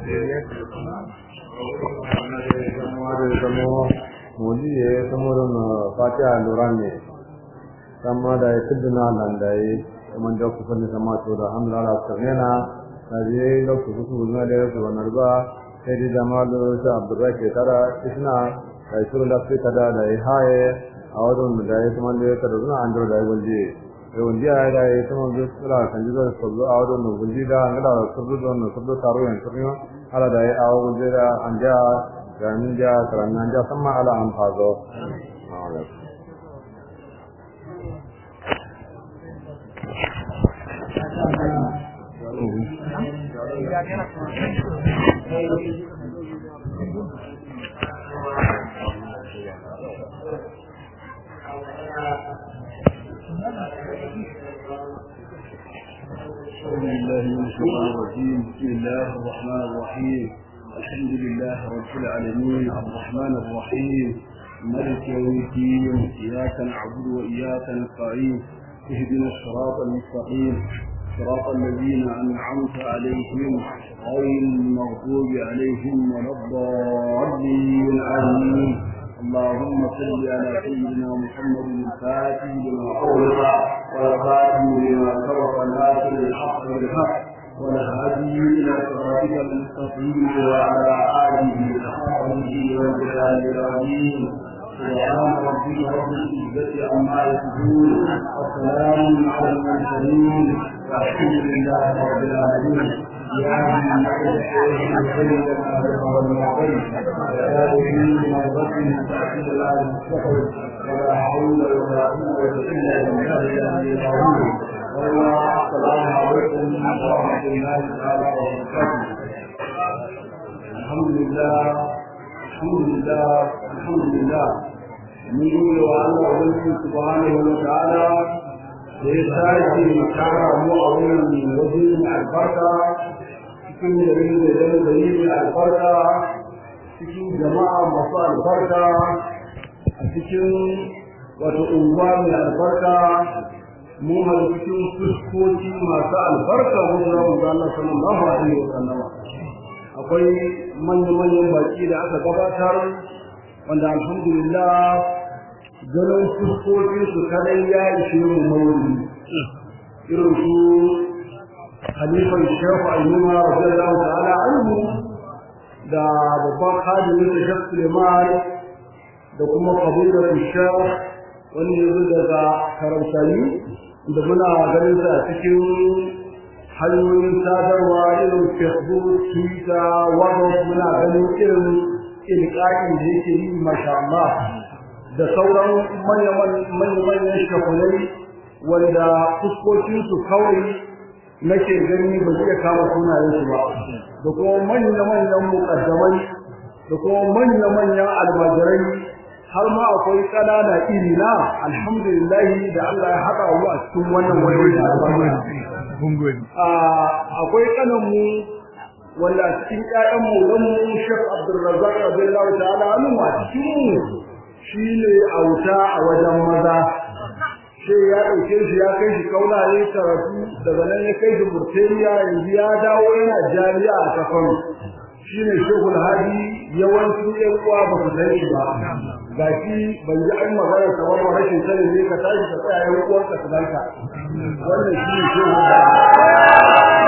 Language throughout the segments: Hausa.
modiye samurin fatiha luran ne sama da ya tudduna nan da ya kuma da ku fanni sama to da hamla la sarnena da je da ku ku na da su wannan ba sai da jamalu sa abdurrake tara isna da suru da fi kada da ya haye a wajen da ya kuma da ya kada zuna an da ya gulje sai wanda ya da ya kuma da sura kan ji da sabbu a wajen da gulje da an da sabbu da wannan sabbu taro yan turmiyo ala da ya a wajen da an ja ganin ja karannan ja sama ala an fazo بسم الله من الشيطان الرجيم بسم الله الرحمن الرحيم الحمد لله رب العالمين الرحمن الرحيم ملك يوم الدين اياك نعبد واياك نستعين اهدنا الصراط المستقيم صراط الذين انعمت عليهم غير المغضوب عليهم ولا الضالين امين اللهم صل على سيدنا محمد الفاتح لما أغلق والخاتم لما سبق ناصر الحق بالحق والهادي إلى صراطك المستقيم وعلى آله وصحبه والجلال العظيم سبحان ربك رب العزة عما يصفون وسلام على المرسلين والحمد لله رب العالمين يا من الشيخ الخير الأهل والمعين ويا من مرضة تأكيد لا المستقبل ولا حول ولا قوة إلا بالله العلي العظيم والسلام عليكم ورحمة الله تعالى وبركاته الحمد لله الحمد لله الحمد لله من يقول الله سبحانه وتعالى da ya sake tara mu a wannan waje mai albarka cikin yare da yare da yi mai albarka cikin jama'a masu albarka a cikin wato unguwa mai albarka mun hada cikin fuskoki masu albarka mun zama mu ga Allah sallallahu alaihi wa sallama akwai manya-manyan baki da aka gabatar wanda alhamdulillah ganin fuskokin su kadai ya ishe mu mauri irin su halifan shehu ayyuma radiyallahu ta'ala anhu da babban hadimin da shekh suleiman da kuma kabilar shekh wani yanzu daga karamsani da muna ganin sa a cikin hanyoyin sadarwa irin facebook twitter whatsapp muna ganin irin ilƙaƙin da yake yi masha Allah da sauran manya-manyan shakunai wanda fuskokinsu kawai nake gani ba zai kama sunayensu ba da kuma manya-manyan mukaddamai da kuma manya-manyan almajirai har ma akwai ƙanana iri na alhamdulillah da Allah ya haɗa mu a cikin wannan wani akwai ƙananmu wanda a cikin ƴaƴan mu dan mu Sheikh Abdulrazzaq radiyallahu ta'ala anhu a cikin mu shi ne auta a wajen maza sai ya ɗauke shi ya kai shi kauna ya karatu daga nan ya kai shi Burtaniya yanzu ya dawo yana jami'a a kafan shi ne shehul hadi yawancin ƴan uwa ba su san shi ba ga shi ban ji an magana ta wani rashin sani ne ka tashi ka tsaya ƴan uwanka su danka wannan shi ne shehul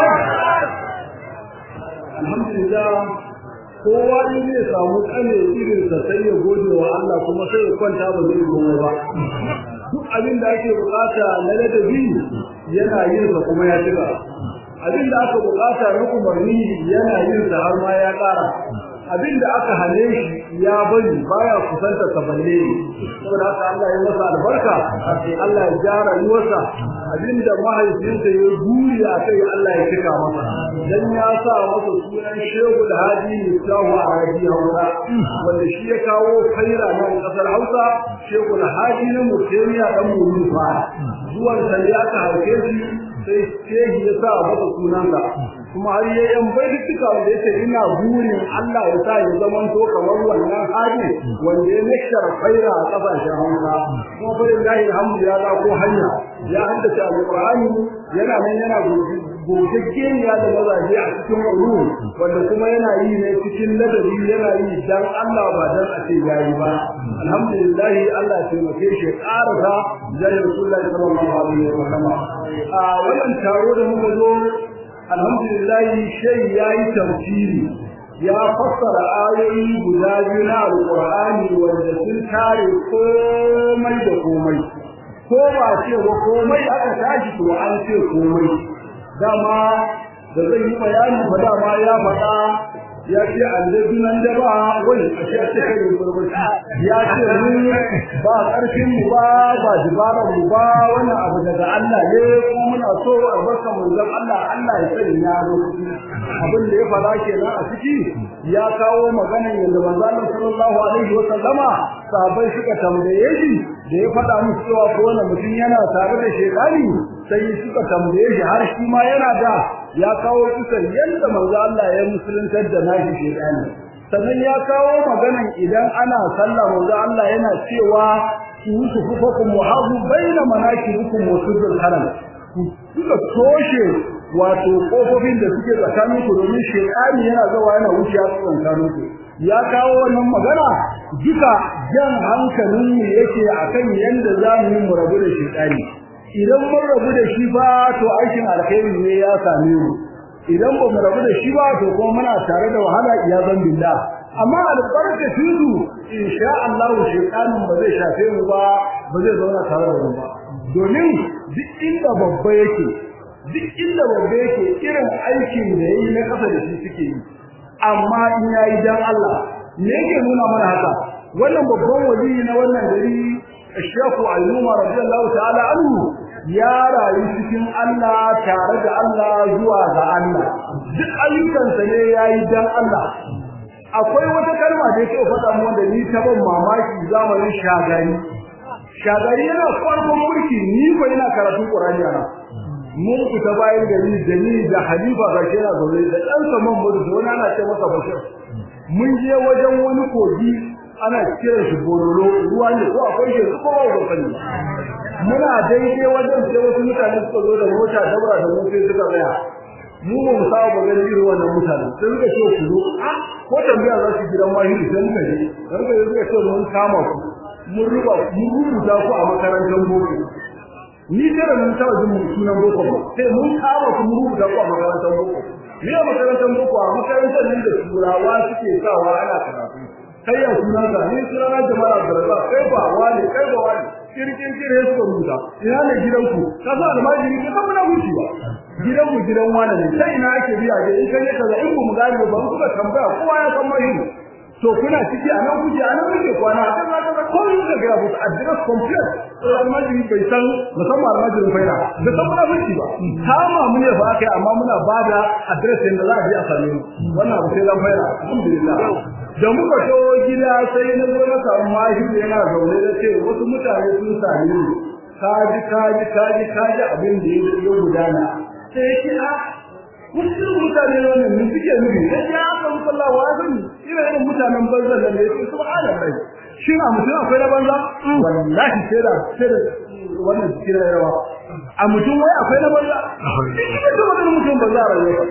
hadi alhamdulillah kowa in zai samu kane irin sa sai ya gode wa Allah kuma sai ya kwanta ba zai goma ba duk abin da ake bukata na ladabi yana yin sa kuma ya cika abin da aka bukata na umarni yana yin sa har ma ya ƙara abin da aka hane shi ya bari baya kusanta sa balle saboda haka Allah ya masa albarka Allah ya ja rayuwarsa abin da mahaifinsa ya buri a kai Allah ya cika masa dan ya sa masa sunan Shehu da Hadi Mutahu a Hadi Hausa wanda shi ya kawo kaira na kasar Hausa Shehu da Hadi na Mutemiya dan Mulufa zuwan sa ne aka haife shi sai shehi ya sa masa sunansa kuma har ya yan baituka wanda yake ina burin Allah ya sa ya zaman to kamar wannan hali wanda ya nashar khaira a kasashen Hausa kuma fa lillahi alhamdu ya da ko hanya ya haddace alqur'ani yana nan yana gogaggeniya da mazaje a cikin ulu wanda kuma yana yi ne cikin ladabi yana yi dan Allah ba dan a ce yayi ba alhamdulillah Allah ya taimake shi ya karasa jari rasulullahi sallallahu alaihi wa sallam a wannan taro da muka zo alhamdulillah shay yayi tafsiri ya fassara ayoyi guda biyu na alqur'ani wanda sun tare komai da komai ko ba ce ba komai aka tashi to an ce komai dama da zai yi bayani ba dama ya faɗa ya ce annabi nan da ba wani a ce ce kai burburci ya ce mu ba ƙarfin mu ba ba jibaran mu ba wannan abu daga Allah ne kuma muna so albarka manzon Allah Allah ya sani ya lokaci abin da ya faɗa kenan a ciki ya kawo maganar yadda manzon Allah sallallahu alaihi wa sallama sahabbai suka tambaye shi da ya faɗa musu cewa ko wani mutum yana tare da shekari sai suka tambaye shi har shi ma yana da ya kawo kusan yadda manzo Allah ya musuluntar da nashi shekari sannan ya kawo maganan idan ana sallah manzo Allah yana cewa ku su fufakum muhazu baina manakibukum wa sudul haram ku suka toshe wato kofofin da suke tsakanin ku domin shekari yana zawa yana wuciya tsakanin ku ya kawo wannan magana duka jan hankalin mu yake akan yanda za mu yi mu rabu da shekari idan mun rabu da shi ba to aikin alkhairi ne ya same mu idan ba mu rabu da shi ba to kuma muna tare da wahala iya zan billah amma albarkacin su insha Allah shekarin ba zai shafe mu ba ba zai zauna tare da mu ba domin duk inda babba yake duk inda babba yake irin aikin da yayi na kasa da shi suke yi amma in yayi dan Allah me yake nuna mana haka wannan babban wali na wannan gari Sheikh Al-Numa radiyallahu ta'ala anhu ya rayu cikin Allah tare da Allah zuwa ga Allah duk ayyukansa ne yayi dan Allah akwai wata kalma da yake faɗa mu wanda ni ta ban mamaki zamanin shagari shagari yana farkon mulki ni ko ina karatun Qur'ani ana mun fita bayan gari da ni da Halifa ga kira zaure da dan saman mu da wani ana ce masa Bashir mun je wajen wani kogi ana kiran shi bololo ruwa ne ko akwai shi ko ba ko sani muna daidai wajen sai wasu mutane suka zo da mota dabra da mu sai suka tsaya mu ba mu saba ba ganin irin wannan mutane sai suka ce ku zo ko tambaya za su gidan mahiri sai muka je dan ka suka ce mun kama ku mun ruba mun rubuta ku a makarantar boko ni tare mun taba jin sunan boko ba sai mun kama ku mun rubuta ku a makarantar boko me a makarantar boko a makarantar nan da turawa suke sawa ana karatu kai ya sunan ka ni sunan jama'a Abdulrazak kai ba wani kai ba wani kirkin kire su rubuta ina ne gidanku ka sa almajiri ka san muna huci ba gidanku gidan wani ne sai ina ake biya da in kai kaza in ku mu gane ba ku ka tambaya kowa ya san mai to kuna ciki anan kuke anan kuke kwana a kan zaka ko yin da ga musu address complete almajiri bai san musamman almajirin faida da san muna huci ba kama mu ne ba kai amma muna bada address din da za a je a same mu wannan abu sai dan faida alhamdulillah da muka to gida sai na zo na samu mahi da yana zaune da ce wasu mutane sun same ni kaji kaji kaji kaji abin da ya gudana sai ki a wasu mutane ne mun suke nufi ya ce aka musalla wa zan ina irin mutanen banza da ne su subhanallah shi a mutum akwai na banza wallahi sai da sai da wannan kira rawa a mutum wai akwai na banza ina da wannan mutum banza a rayuwa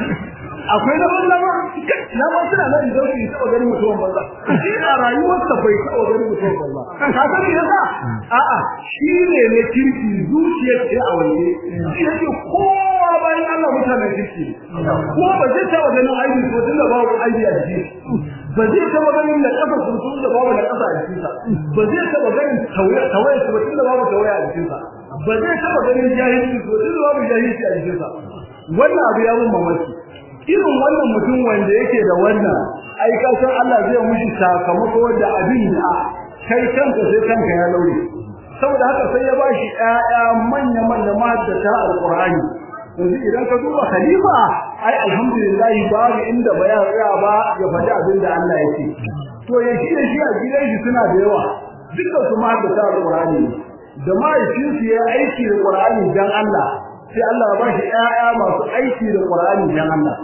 akwai na banza ba na ba suna nan da su taba ganin mutumin banza shi a rayuwarsa bai taba ganin mutumin banza ka san me yasa a'a shi ne ne kirki zuciyar ce a waje shi yake kowa bayan Allah mutanen kirki ko ba zai taba ganin aibi ko tunda babu aibi a jiki ba zai taba ganin da kafa sun tun da babu da kafa a jikinsa ba zai taba ganin tawaye tawaye ko tunda babu tawaye a jikinsa ba zai taba ganin jahilci ko tunda babu jahilci a jikinsa wannan abu ya mun mamaki irin wannan mutum wanda yake da wannan ai kasan Allah zai mushi sakamako da abin da kai kanka sai kanka ya laure saboda haka sai ya bashi ƴaƴa manya manya mahaddata alqur'ani yanzu idan ka duba khalifa ai alhamdulillah babu inda ba ya tsaya ba ya faɗi abin da Allah yake to ya shi da shi a gidan shi suna da yawa dukkan su mahaddata alqur'ani da mahaifinsu ya aiki da qur'ani dan Allah sai Allah ya bashi ƴaƴa masu aiki da Qur'ani dan Allah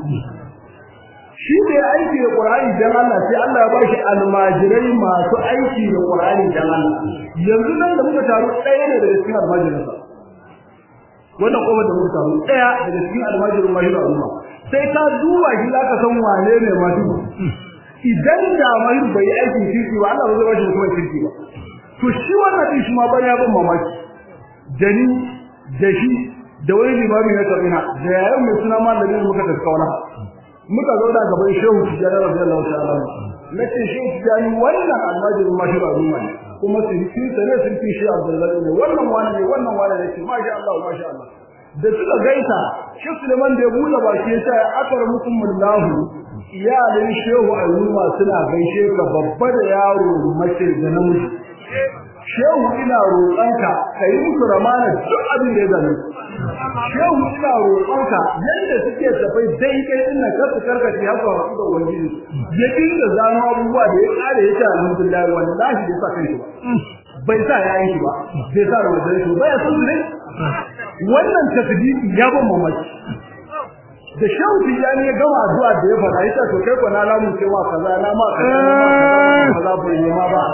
shi da ya aiki da Qur'ani dan Allah sai Allah ya bashi almajirai masu aiki da Qur'ani dan Allah yanzu nan da muka taru ɗaya ne daga cikin almajiransa wannan kofar da muka samu daya daga cikin almajirin mahiru al'umma sai ka duba shi zaka san wane ne mahiru idan da mahiru bai yi aikin kirki ba Allah ba zai bashi mutumin kirki ba to shi wannan din shi ma ban ya ban mamaki da ni da shi da wani limami na kabina da yayin mai suna malami muka tafi kauna muka zo da gaban shehu tijjani radiyallahu ta'ala na ce shehu tijjani wannan almajirin mahiru al'umma ne kuma sun sa ne sun fi shi Abdullahi ne wannan wani ne wannan wani ne ce masha Allah masha Allah da suka gaisa shi Suleiman da ya bude baki ya ce akar mukum mullahu iyalin shehu ayyuma suna gaishe ka babba da yaro mace da namiji shehu ina roƙonka kai musu ramana duk abin da ya zame shehu ina roƙonka yadda suke tafai daidai ina kasu karkace haka wasu da wani ya dinga zano abubuwa da ya kare ya ce alhamdulillah wallahi bai sa kai shi ba bai sa yayin shi ba bai sa rawajen shi ba ya san su ne wannan takdiri ya ban mamaki da shehu tijani ya gama addu'a da ya fara yace to kai ko na lamu cewa kaza na ma kaza na ma kaza bai yi ma ba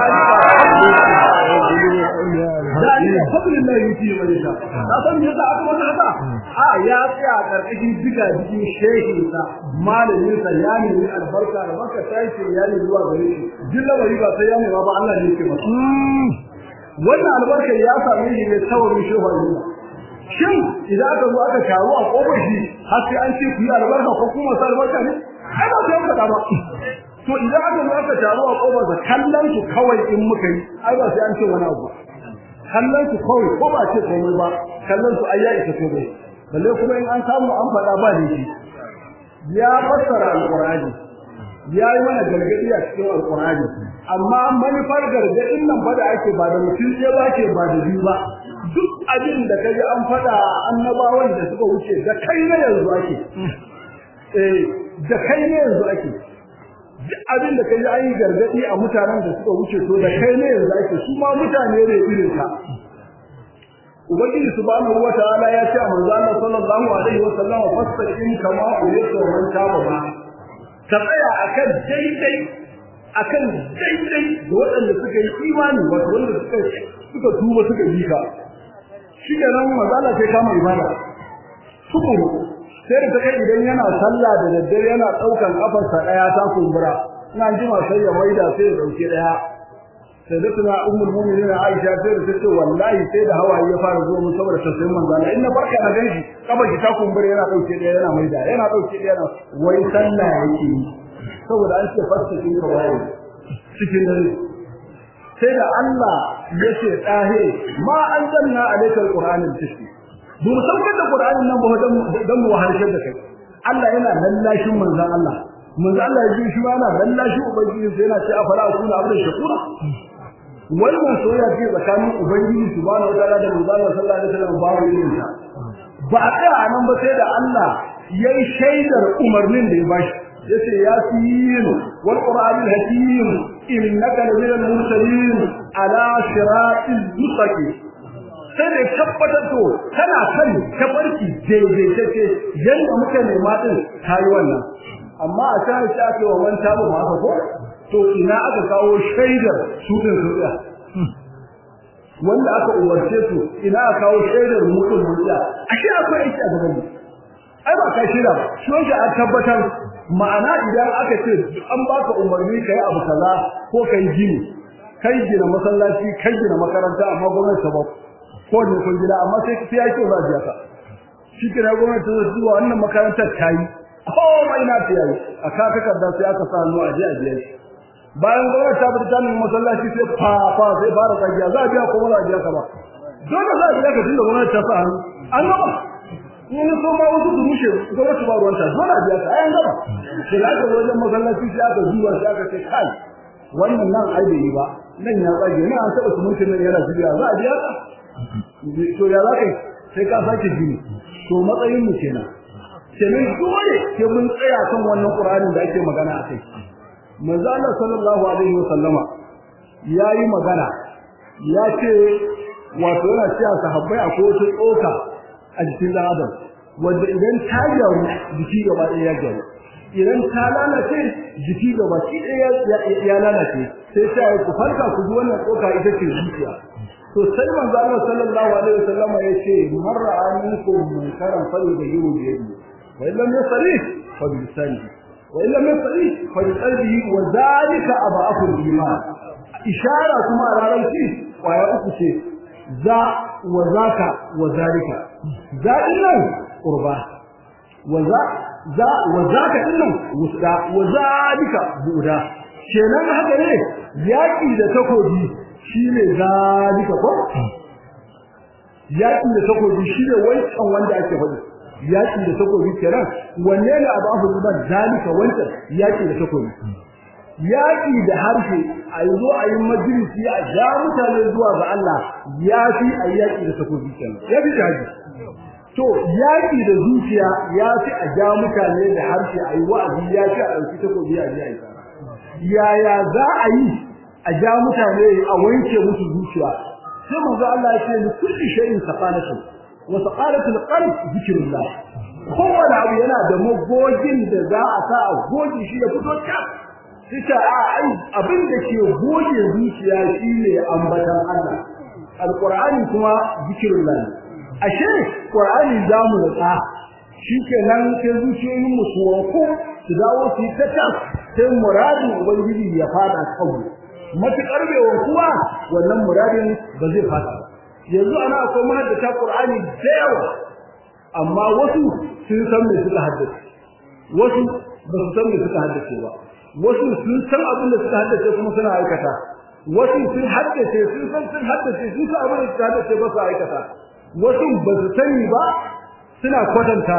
dalilin fadlillah yuti wa yasha ka san me yasa aka masa haka a ya tsaya karkashin diga jikin shehi sa malamin sa ya nemi albarka da maka sai ce ya nemi zuwa gare shi jilla bari ba sai ya nema ba Allah ne yake masa wannan albarkar ya same shi ne tawarin shehu Allah shin idan aka zo aka taru a kofar shi har sai an ce ku yi albarka ko kuma sa albarka ne ai ba sai ka ba to idan aka zo aka taru a kofar sa kallon su kawai in muka yi ai ba sai an ce wani abu kallon su kawai ko ba ce komai ba kallon su ai ya isa to bai balle kuma in an samu an faɗa ba da shi ya fassara alqur'ani ya yi mana gargadi a cikin alqur'ani amma manufar gargadin nan fa da ake ba da mutum ce ba ke ba da biyu ba duk abin da kaji an faɗa annabawan da suka wuce da kai ne yanzu ake eh da kai ne yanzu ake duk abin da kaji an yi gargadi a mutanen da suka wuce to da kai ne yanzu ake su ma mutane ne irin ka ubangiji subhanahu wataala ya ce a manzo Allah sallallahu alaihi wa sallam fastaqim kama umirta wa man taba ba ka tsaya akan daidai akan daidai da waɗanda suka yi imani wato wanda suka suka tuba suka yi ka shi ke nan mazala sai kama ibada sukuru sai da kai idan yana sallah da daddare yana daukan kafarsa daya ta kumbura ina jima sai ya maida sai ya dauke daya sai da tuna ummul mu'minin Aisha sai da tace wallahi sai da hawaye ya fara zuwa mun saboda tausayin manzo Allah inna barka na ganshi kafa ki ta kumbura yana dauke daya yana maida yana dauke daya yana wai sallah yake yi saboda an ce fasikin kawai cikin dare sai da Allah ya ce dahe ma anzalna alaykal qur'ana tashfi dun saukar da qur'anin nan ba dan mu wahalshar da kai Allah yana lallashin manzon Allah manzon Allah ya ji shi yana lallashin ubangiji sai yana ce afala akuna abdan shakura wannan soyayya ce tsakanin ubangiji subhanahu wa ta'ala da manzon Allah sallallahu alaihi wasallam ba wani yin ta ba a tsaya nan ba sai da Allah yayi shaidar umarnin da ya bashi yace yasin wal qur'anil hakim innaka laminal mursalin ala siratil mustaqim sai da tabbatar to kana kan tabarki daidai take yanda muka nema din kai wannan amma a sai ta ce wa wanta ba ma ko to ina aka kawo shaidar su din su wanda aka umarce su ina aka kawo shaidar mutum mutum ashe akwai aiki a gaban mu ai ba ka shira ba shi wanda a tabbatar ma'ana idan aka ce an baka umarni kai abu kaza ko kai gini kai gina masallaci kai gina makaranta amma gwamnati ta ba ko ne kun gida amma sai sai ya ce ba biya ka shi kira gwamnati ta zuwa wannan makarantar ta yi ko mai na ta yi a ka takarda sai aka sa hannu a je a biya bayan gwamnati ta bada tanin masallaci sai fa fa sai fara tsagiya za a biya ko ba za a biya ka ba dole za a biya ka tunda gwamnati ta sa hannu an gaba in so ma wasu su rushe gwamnati ba ruwanta dole a biya ka ayan gaba sai da aka wajen masallaci sai aka zuwa sai aka ce kai wannan nan ai bai yi ba nan ya tsage nan an taɓa sumunci nan yana zubiya za a biya ka to ya za ka yi sai ka sake gini to matsayin mu kenan kenan dole ke mun tsaya kan wannan qur'anin da ake magana akai manzo Allah sallallahu alaihi wasallama yayi magana ya ce wato yana cewa sahabbai akwai wata tsoka a jikin dan adam wanda idan ta gyaru jiki gaba ɗaya ya gyaru idan ta lalace jiki gaba ɗaya ya lalace sai ta yi ku farka ku ji wannan tsoka ita ce zuciya to sai manzo Allah sallallahu alaihi wasallam ya ce marra aminkum munkaran falyughayyiru bi yadihi wa illam yastati fa bi lisanihi wa illam yastati fa bi qalbihi wa dhalika adhafu al-iman ishara kuma a ranar ci kwaya uku ce za wa zaka wa zalika za nan qurba wa za za wa zaka dinnan wusda wa zalika buda kenan haka ne yaki da takobi shine zalika ko yaki da takobi shine wancan wanda ake faɗi yaki da takobi kenan wanne ne abu abu ba zalika wancan yaki da takobi yaki da harshe a zo a yi majalisi a ja mutane zuwa ga Allah ya fi a yaki da takobi kenan ya fi haji to yaki da zuciya ya fi a ja mutane da harshe a yi wa'azi ya fi a ɗauki takobi a ji a yi yaya za a yi a ja mutane a wanke musu zuciya sai manzo Allah ya ce ni kulli shay'in saqalatu wa saqalatu al-qalb zikrullah kowane abu yana da magogin da za a sa a goge shi ya fito ta sai a ai abin da ke goge zuciya shine ambatan Allah alqur'ani kuma zikrullah ashe qur'ani zamu rutsa shikenan sai zuciyoyin mu su wanko su dawo su yi ta sai muradin ubangiji ya fada kanmu matukar bai wankuwa wannan muradin ba zai fada ba yanzu ana akwai mahaddata qur'ani da yawa amma wasu sun san me suka haddace wasu ba su san me suka haddace ba wasu sun san abin da suka haddace kuma suna aikata wasu sun haddace sun san sun haddace sun san abin da suka haddace ba su aikata wasu ba su sani ba suna kwatanta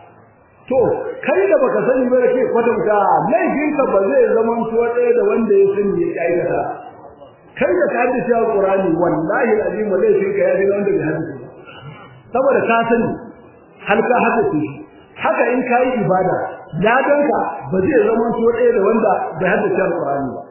to kai da baka sani ba da ke kwatanta laifinka ba zai zama to ɗaya da wanda ya sani ya aikata kai da ka haddace alqur'ani wallahi alazim laifinka ya dinga wanda bai haddace saboda ka sani har ka haddace shi haka in kai ibada ladanka ba zai zama to ɗaya da wanda bai haddace alqur'ani ba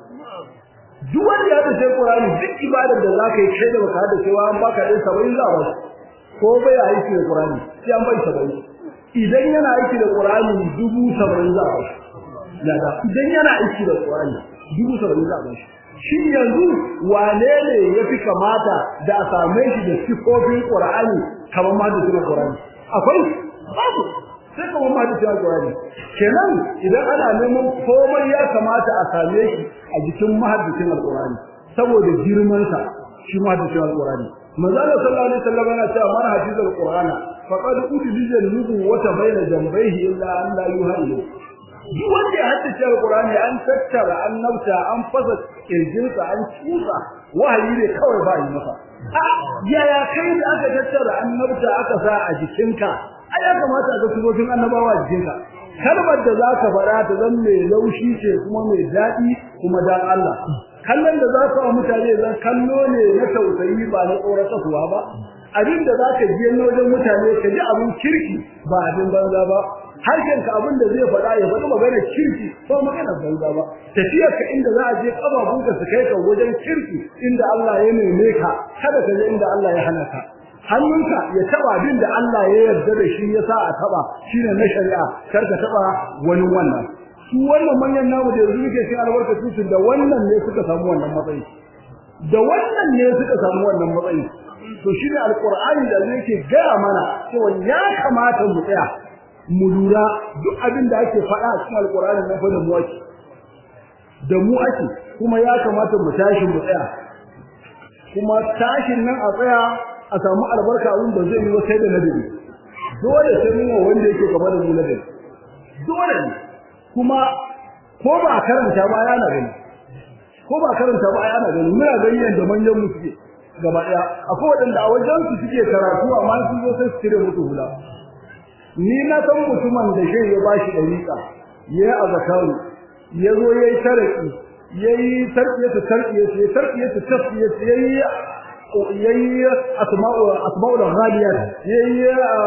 duk wanda ya haddace alqur'ani duk ibadar da zaka yi kai da baka haddace wa an baka ɗin 70 za ba ko bai aiki da qur'ani sai an bai 70 idan yana aiki da Qur'ani dubu saba'in za a yada idan yana aiki da Qur'ani dubu saba'in za a shi yanzu wane ne ya fi kamata da a same shi da sifofin Qur'ani kamar ma da sifofin Qur'ani akwai babu sai kamar ma da sifofin Qur'ani kenan idan ana neman komai ya kamata a same shi a jikin mahaddicin Al-Qur'ani saboda girman sa shi mahaddicin Al-Qur'ani manzo Allah sallallahu alaihi wasallam yana cewa man hafizal Qur'ana faqad udlija nubuwata baina jambayhi illa an la yuhayyu duk wanda ya haddace alqur'ani an tattara an nauta an fasa kirjinsa an tusa wahayi ne kawai ba yi masa a yaya kai da aka tattara an nauta aka sa a jikinka ai ya kamata ga sifofin annabawa a jikinka kalmar da zaka fara ta zan mai laushi ce kuma mai daɗi kuma dan Allah kallon da za ka wa mutane zan kallo ne na tausayi ba na tsoratarwa ba abin da za ka ji na wajen mutane ka ji abin kirki ba abin banza ba harshen ka abin da zai faɗa ya faɗi magana kirki ba magana banza ba tafiyar ka inda za a je kababunka su kai ka wajen kirki inda Allah ya neme ka kada ka je inda Allah ya hana ka hannunka ya taba abin da Allah ya yarda da shi ya sa a taba shine na shari'a kar ka taba wani wannan su wannan manyan namu da yanzu muke cin albarkatu su da wannan ne suka samu wannan matsayi da wannan ne suka samu wannan matsayi to shine alqur'ani da yake gaya mana cewa ya kamata mu tsaya mu lura duk abin da ake faɗa a cikin alqur'ani na fa da mu ake da mu ake kuma ya kamata mu tashi mu tsaya kuma tashin nan a tsaya a samu albarka abin ba zai yi wa sai da ladabi dole sai mun wanda yake gaba da mu ladabi dole ne kuma ko ba karanta ba yana gani ko ba karanta ba yana gani muna gani yanda manyan mu suke gaba daya akwai wadanda a wajen su suke karatu amma sun zo sai su cire mutu hula ni na san mutumin da shi ya bashi dariƙa yayi azakaru yazo yayi taraki yayi tarkiyatu tarkiyatu yayi tarkiyatu tasfiyatu yayi yayi asma'u asma'ul ghaliyat yayi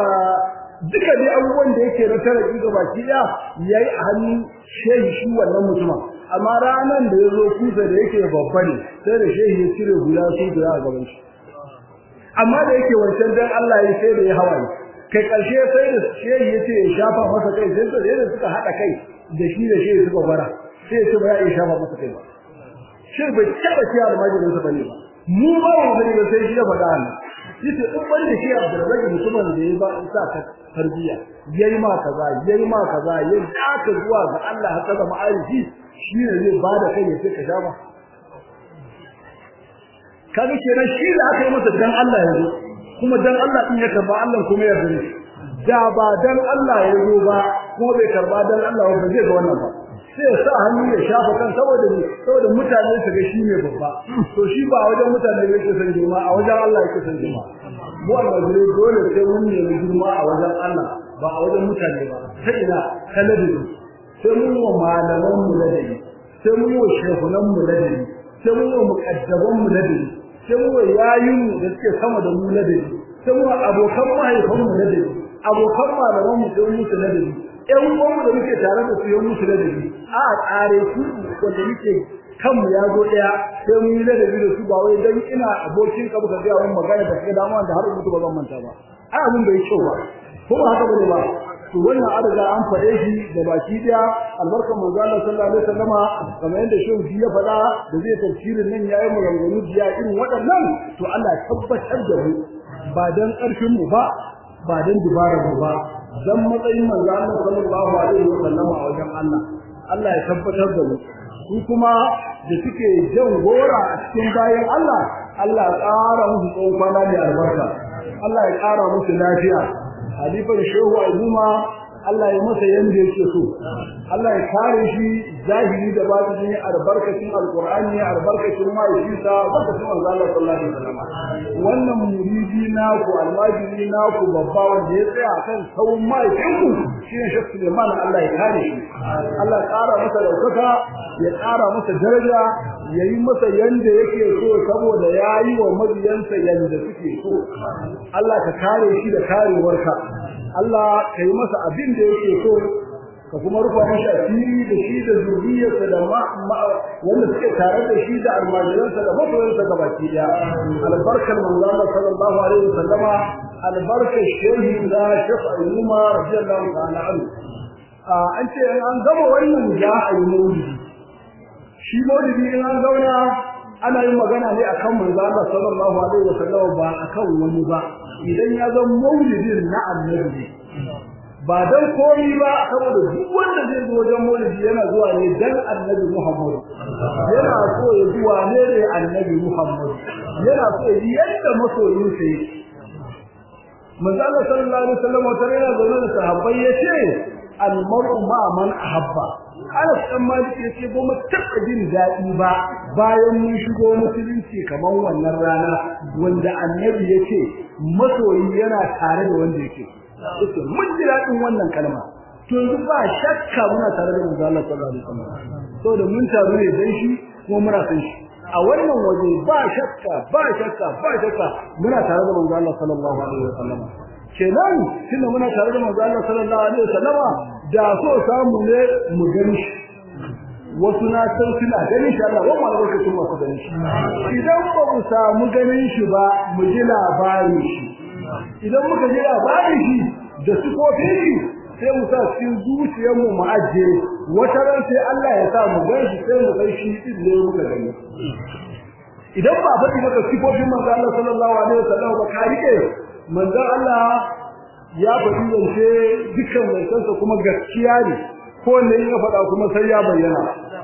duka dai abubuwan da yake na taraki ga baki daya yayi a hannun shehi shi wannan mutumin amma ranan da yazo kusa da yake babba ne sai da shehi ya cire hula su da a gaban shi amma da yake wancan dan Allah ya sai da ya hawaye kai karshe sai da shehi ya ce ya shafa masa kai sai da suka hada kai da shi da shehi suka fara sai ya ce ba ya shafa masa kai ba shi bai taba ciya almajirin sa bane ba mu ba mu sani ba sai shi ya faɗa ne yace in ban da shi Abdurrazzaq mutumin da ya ba sa ka tarbiya yayi ma kaza yayi ma kaza yayi daka zuwa ga Allah haka da ma'arifi shi ne zai bada kai ya sai ka sha ba kaga kenan shi da aka yi masa dan Allah yanzu kuma dan Allah din ya karba Allah kuma ya zuri da ba dan Allah ya zo ba kuma bai karba dan Allah ba zai ga wannan ba sai ya sa hannu ya shafa kan saboda ne saboda mutane su ga shi ne babba to shi ba wajen mutane yake san girma a wajen Allah yake san girma mu almajiri dole sai mun ne girma a wajen Allah ba a wajen mutane ba sai ina kaladi sai mun wa malaman mu ladabi sai mun wa shehunan mu ladabi sai mun wa muqaddaban mu ladabi sai mun wa yayin da suke sama da mu ladabi sai mun wa abokan mahaifan mu ladabi abokan malaman mu sai musu ladabi ƴan uwanmu da muke tare da su yan musu ladabi a tsare su wanda muke kanmu ya zo daya sai mun yi ladabi da su ba wai dan ina abokin ka baka ga wani magana da kai dama da har mutu ba zan manta ba ai abin bai kyau ba ko ba haka bane ba to wannan an riga an faɗe shi da baki daya albarkan manzo Allah sallallahu alaihi wasallama kamar yadda shehu ya faɗa da zai tafsirin nan yayi maganganu jiya irin waɗannan to Allah ya tabbatar da mu ba dan ƙarfin mu ba ba dan dubarar mu ba dan matsayin manzo Allah sallallahu alaihi wasallama a wajen Allah Allah ya tabbatar da mu su kuma da suke jan gora a cikin bayan Allah Allah ya ƙara musu tsawon kwana da albarka Allah ya ƙara musu lafiya halifar shehu azuma Allah ya masa yanda yake so Allah ya kare shi zahiri da batini albarkacin alqur'ani albarkacin ma'aikata barkacin manzo Allah sallallahu alaihi wasallam wannan muridi naku almajiri naku babba wanda ya tsaya kan sauran ma'aikinku shine Sheikh Suleiman Allah ya kare shi Allah ya kara masa daukaka ya kara masa daraja yayi masa yanda yake so saboda yayi wa mabiyansa yanda suke so Allah ka kare shi da karewarka Allah ka yi masa abin da yake so ka kuma rufa masa asiri da shi da zuriyarsa da wanda suke tare da shi da almajiransa da masoyansa ga baki daya albarkar manzo Allah sallallahu alaihi wasallama albarkar shehi da Sheikh Ayyuma radiyallahu ta'ala anhu an ce an gama wannan ya ayi maulidi shi maulidi in an zauna ana yin magana ne akan manzo Allah sallallahu alaihi wasallam ba akan wani ba idan ya zama maulidin na annabi ba dan koyi ba saboda duk wanda zai zo wajen maulidi yana zuwa ne dan annabi Muhammad yana so ya zuwa ne da annabi Muhammad yana so ya yi yadda masoyin sa yake manzo Allah sallallahu alaihi wasallam wata yana zaune da sahabbai yace al-mar'u ma man ahabba Anas dan Malik yace ba mu taɓa jin daɗi ba bayan mun shigo musulunci kamar wannan rana wanda annabi yace masoyi yana tare da wanda yake yace mun ji daɗin wannan kalma to yanzu ba shakka muna tare da manzo Allah sallallahu alaihi wasallam saboda mun taru ne dan shi kuma muna san shi a wannan waje ba shakka ba shakka ba shakka muna tare da manzo Allah sallallahu alaihi wasallam kenan tunda muna tare da manzo Allah sallallahu alaihi wasallama da so samu ne mu gani shi wasu na san suna ganin shi Allah wannan lokacin wasu ganin shi idan ba mu samu ganin shi ba mu ji labarin shi idan muka ji labarin shi da sifofin shi sai mu sa cikin zuciyar mu mu aje wata ran sai Allah ya sa mu gan shi sai mu kai shi din ne muka gani idan ba faɗi maka sifofin manzo Allah sallallahu alaihi wasallam ba ka rike manzo Allah ya faɗi zance dukkan zancensa kuma gaskiya ne ko ne ya faɗa kuma sai ya bayyana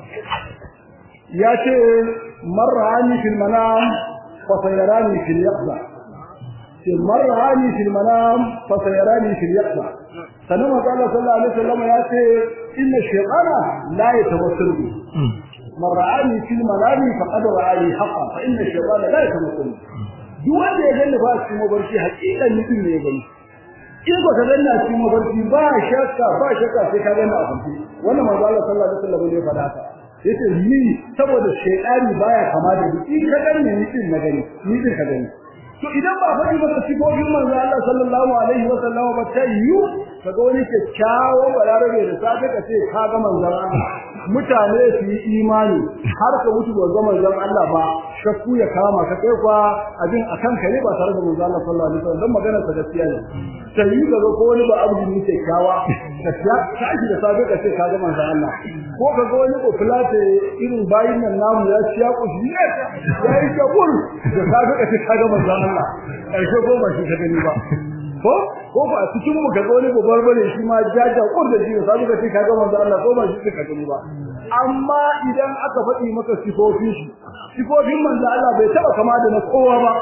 ya ce marrani fil manam fa sayarani fil yaqza ce marrani fil manam fa sayarani fil yaqza sanan manzo Allah sallallahu alaihi wasallam ya ce inna shaytana la yatawassalu bi marrani fil manam faqad ra'ani haqqan fa inna shaytana la yatawassalu duk wanda ya gani ba cikin mabarki hakikan mutum ne ya gani in ba ka ganna cikin mafarki ba shakka ba shakka sai ka ganna a farki wannan manzo Allah sallallahu alaihi wasallam ne faɗa haka yace ni saboda shaytani baya kama da ni in ka ganni ni din na gani ni din ka gani to idan ba faɗi maka sifofin manzo Allah sallallahu alaihi wasallam ba ta yiwu kaga wani kyakkyawan balarabe da safe ka ce ka ga manzon Allah mutane su yi imani har ka mutu ba ga manzon Allah ba shakku ya kama ka kai kwa abin akan ka ne ba tare da manzo Allah sallallahu alaihi wasallam dan maganar sa gaskiya ne sai yi ga ko wani ba abu ne ke kawa ka ka shi da sabe ka ce ka ga manzo Allah ko ka ga wani ofilate irin bayin nan namu ya ciya ku shi ne ya yi kabur da sabe ka ce ka ga manzo Allah karshe ko ba shi ka gani ba ko ko ba a cikin mu kaga wani babbar bane shi ma jaja kur da shi sai ka ce kaga manzo Allah ko ba shi ka gani ba amma idan aka faɗi maka sifofin shi sifofin manzo Allah bai taba kama da na kowa ba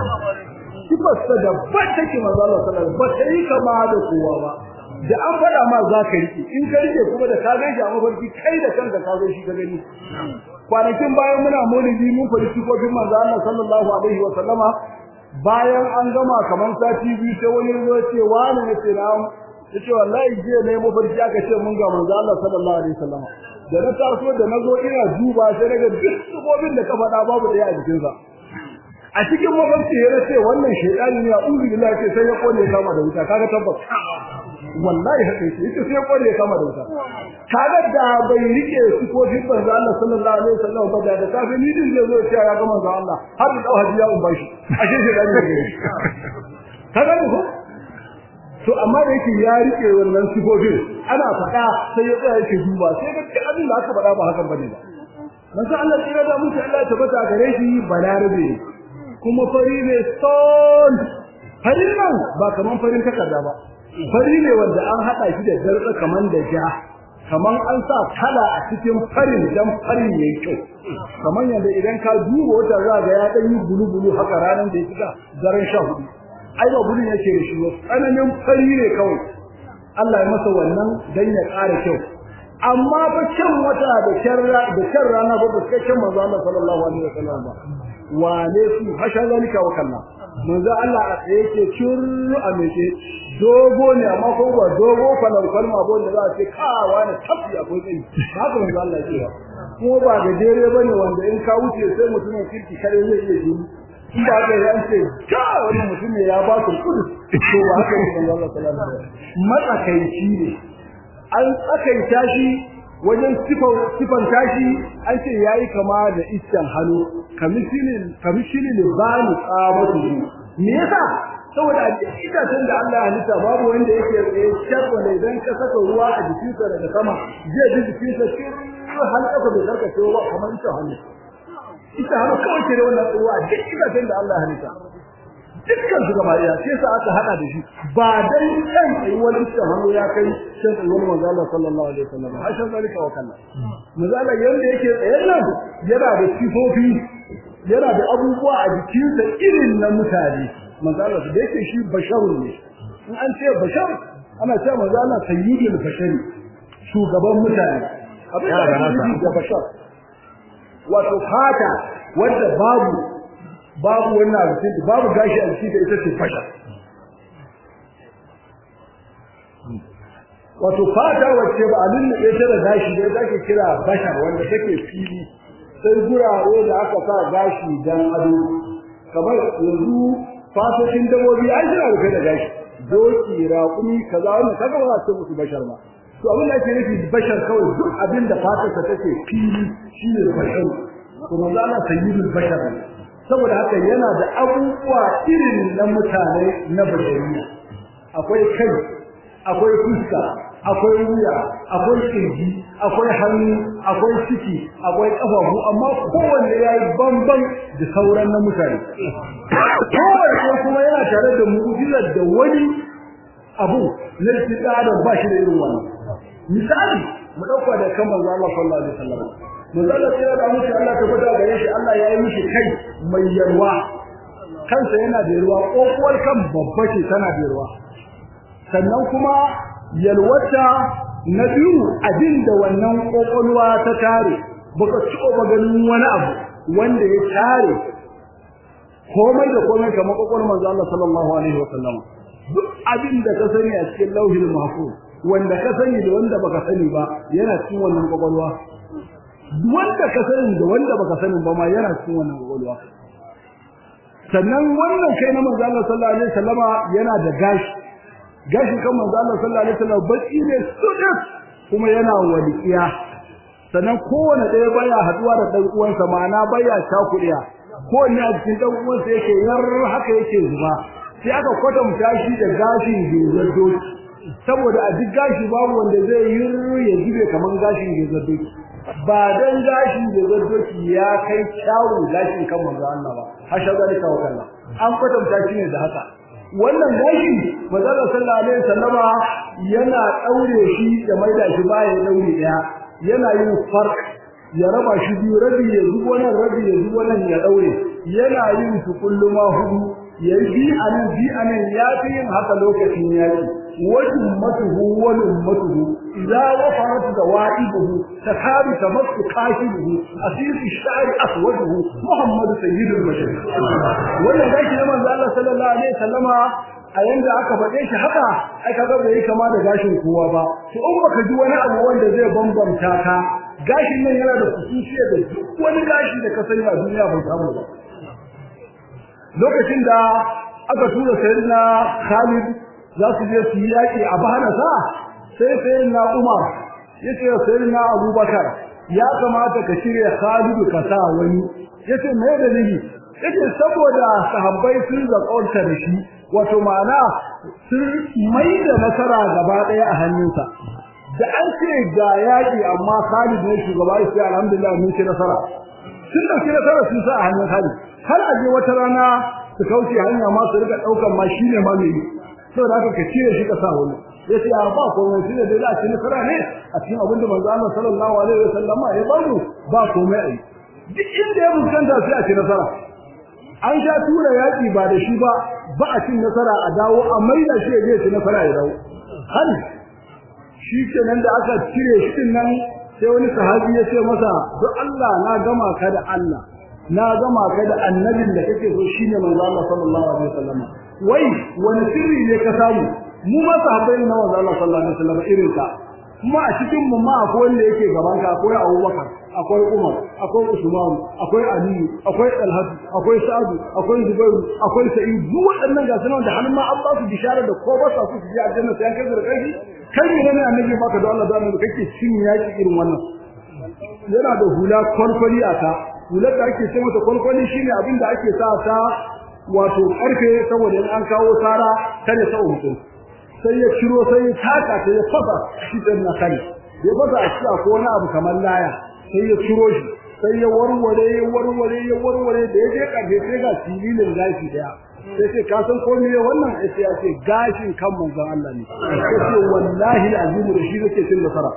sifar sa da ba take manzo Allah sallallahu alaihi wasallam ba sai kama da kowa ba da an faɗa ma za ka rike in ka rike kuma da ka gaishe a mafarki kai da kanka ka zo shi ka gani kwanakin bayan muna maulidi mun faɗi sifofin manzo Allah sallallahu alaihi wasallama bayan an gama kaman sati biyu sai wani zo ce wani ne ce na yace wallahi je ne mafarki aka ce mun ga manzo Allah sallallahu alaihi wasallam da na taso da nazo ina duba sai daga duk subobin da ka faɗa babu daya a jikin sa a cikin mafarki ya ce wannan shaytani ne a'udhu billahi ce sai ya kone kama da wuta kaga tabbas wallahi haka yake yace sai ya kone kama da wuta kaga da bai rike sifofin manzo Allah sallallahu alaihi wasallam ba da safe ni din zai zo ya ce ya ga manzo Allah har da hajiya un bashi ashe shi da ne kaga ko to amma da yake ya rike wannan sifofin ana faɗa sai ya tsaya yake duba sai ga abin da aka faɗa ba hakan bane ba manzo Allah tsira da musu Allah ta bata gare shi balarabe kuma fari ne son farin nan ba kaman farin takarda ba fari ne wanda an hada shi da darda kaman da ja kaman an sa kala a cikin farin dan farin yayi kyau kaman yanda idan ka duba wata zaga ya dan yi bulu-bulu haka ranan da ya shiga daren 14 ai ba bulun yake da shi ba tsananin fari ne kawai Allah ya masa wannan dan ya ƙara kyau amma ba can wata da kyarra da kyarra rana ba ba kai manzo Allah sallallahu alaihi wasallam ba wane su hasha zalika wa kalla manzo Allah a tsaye yake kirru a meke dogo ne amma ko ba dogo falan kalma ba wanda za a ce ka wani tafi akwai kai haka manzo Allah ya ce ko ba da dare bane wanda in ka wuce sai mutumin kirki kare zai iya jini in ba da ya ce ka wani mutum ne ya ba su kudu to ba haka ne manzo Allah sallallahu alaihi wasallam matsakaici ne an tsakaita shi wajen sifan tashi an ce yayi kama da iskan hannu kamishinin kamishinin libani tsabatu me yasa saboda a cikin itacen da Allah ya halitta babu wanda yake tsaye shar wanda idan ka saka ruwa a jikinsa daga sama zai ji jikinsa cikin har kafa bai karkace ba kamar ita hannu ita hannu kawai ce da wannan ruwa a duk itacen da Allah ya halitta dukkan su gaba ɗaya sai sa aka hada da shi ba dan kan tsayuwar iskan hannu ya kai shan tsayuwar manzo Allah sallallahu alaihi wasallam har shan zalika wa kalla manzo Allah yanda yake tsayen nan yana da sifofi yana da abubuwa a jikinsa irin na mutane manzo Allah da yake shi basharun ne in an ce bashar ana cewa manzo Allah sayyidul bashari shugaban mutane abin da ake da bashar wato fata wanda babu babu wannan abin babu gashi a cikin ita ce fasha wato fata wacce ba alin da ita da gashi da ita ke kira bashar wanda take fili sai gurare da aka sa gashi dan ado kamar yanzu fatocin dabobi ai suna rufe da gashi doki raƙumi kaza wannan kaga ba za ce musu bashar ba to abin da ake nufi bashar kawai duk abin da fatarsa take fili shine bashar to manzo Allah sayyidul bashar saboda haka yana da abubuwa irin na mutane na bashariya akwai kai akwai fuska akwai wuya akwai kirji akwai hannu akwai ciki akwai kafafu amma kowanne yayi bamban da sauran na mutane kowanne kuma yana tare da mu'jizar da wani abu na da ba shi da irin wannan misali mu dauka da kan manzo Allah sallallahu alaihi wasallam manzo Allah sai da mushi Allah ta gwada gare shi Allah ya yi mishi kai mai yarwa kansa yana da yarwa kokuwar kan babba ce tana da yarwa sannan kuma yalwata na biyu abinda wannan kokolwa ta tare baka ciko ba ganin wani abu wanda ya tare komai da komai kamar kokolwar manzo Allah sallallahu alaihi wasallam duk abinda ka sani a cikin lauhil mahfuz wanda ka sani da wanda baka sani ba yana cikin wannan kokolwa wanda ka sani da wanda baka sani ba ma yana cikin wannan kokolwa sannan wannan kai na manzo Allah sallallahu alaihi wasallama yana da gashi gashi kan manzo Allah sallallahu alaihi wasallam baki ne sudus kuma yana waliqiya sannan kowane ɗaya baya haduwa da dan uwansa ma'ana baya shakudiya ko ne a cikin dan uwansa yake yar haka yake zuba sai aka kwatanta shi da gashin gezar doki saboda a duk gashi babu wanda zai yi ya jibe kaman gashin gezar doki ba dan gashin gezar doki ya kai kyawun gashin kan manzo Allah ba hasha zalika wa kallah an kwatanta shi ne da haka wannan gashi manzo sallallahu alaihi wasallama yana daure shi da maida shi baya daure daya yana yin farq ya raba shi biyu rabi ya zubo nan rabi ya zubo nan ya daure yana yin su kulluma hudu yayi bi anan bi anan ya fi yin haka lokacin yaki wajin matuhu wal ummatuhu idza wafarat dawaibuhu takadu tamassu kashibuhu asir ash-sha'r aswaduhu muhammad sayyidul bashar wannan gashi na manzo Allah sallallahu alaihi wasallama a yanda aka faɗe shi haka ai kaga bai kama da gashin kowa ba to in baka ji wani abu wanda zai bambanta ka gashin nan yana da kusuciya da duk wani gashi da ka sani a duniya bai samu ba lokacin da aka tura sayyidina Khalid za su je su yi yaki a Bahrasa sai sayyidina Umar yace sayyidina Abubakar ya kamata ka shirya Khalid ka sa wani yace me dalili yace saboda sahabbai sun zaƙaunta da shi wato ma'ana sun mai da nasara gaba ɗaya a hannunsa da an ce ga yaƙi amma Khalid ne shugaba sai alhamdulillah mun ci nasara sun dauki nasara sun sa a hannun Khalid har aje wata rana su kauce hanya ma su rika daukan ma shine ma mai saboda haka ka cire shi ka sa wani yace ya ba komai shine da za a ci nasara ne a cikin abinda manzo Allah sallallahu alaihi wasallama ya bamu ba komai ai duk inda ya fuskanta sai a ci nasara an sha tura yaƙi ba da shi ba ba a cin nasara a dawo a maida shi ya je ci nasara ya dawo har shi kenan da aka cire shi din nan sai wani sahabi ya ce masa don Allah na gama ka da Allah na gama ka da annabin da kake so shine manzo Allah sallallahu alaihi wasallam wai wani sirri ne ka samu mu ma sahabbai na manzo Allah sallallahu alaihi wasallam irin ka kuma a cikin mu ma akwai wanda yake gaban ka akwai Abubakar akwai Umar akwai Usman akwai Ali akwai Talhat akwai Sa'd akwai Zubair akwai Sa'id duk waɗannan ga sunan da har ma an ba su bishara da ko ba sa su je aljanna sai an kai da kai kai ne ne annabi baka da Allah da annabi kake cin yaki irin wannan yana da hula kwalkwali a ta hular da ake ce mata kwalkwali shine abin da ake sa ta wato karfe saboda in an kawo sara kare sa mutum sai ya ciro sai ya taka sai ya fasa shi din na kai ya fasa a cikin ko wani abu kamar laya sai ya ciro shi sai ya warware ya warware ya warware da ya je karfe sai ga filin gashi daya sai ce ka san ko me wannan sai ya ce gashin kan manzon Allah ne sai wallahi azim da shi nake cin nasara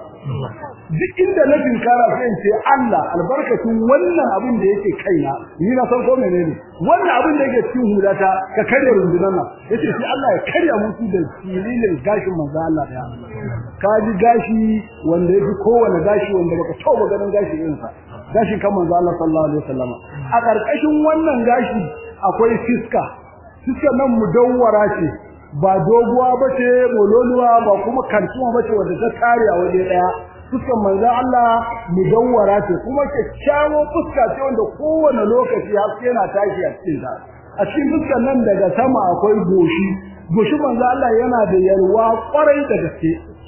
duk inda na tinkara sai in ce Allah albarkatun wannan abin da yake kaina ni na san ko menene wannan abin da yake cikin hulata ka karya rundunan nan yace sai Allah ya karya musu da filin gashin manzon Allah daya ka ji gashi wanda yake kowane gashi wanda baka tauba ganin gashi irin sa gashin kan manzon Allah sallallahu alaihi wasallam a karkashin wannan gashi akwai fiska suka nan mudawwara ce ba doguwa bace mololuwa ba kuma kantuwa bace wanda ta kare a waje daya fuskan manzo Allah mudawwara ce kuma kyakkyawo fuska ce wanda kowane lokaci haske yana tashi a cikin ta a cikin fuskan nan daga sama akwai goshi goshi manzo Allah yana da yalwa kwarai da gaske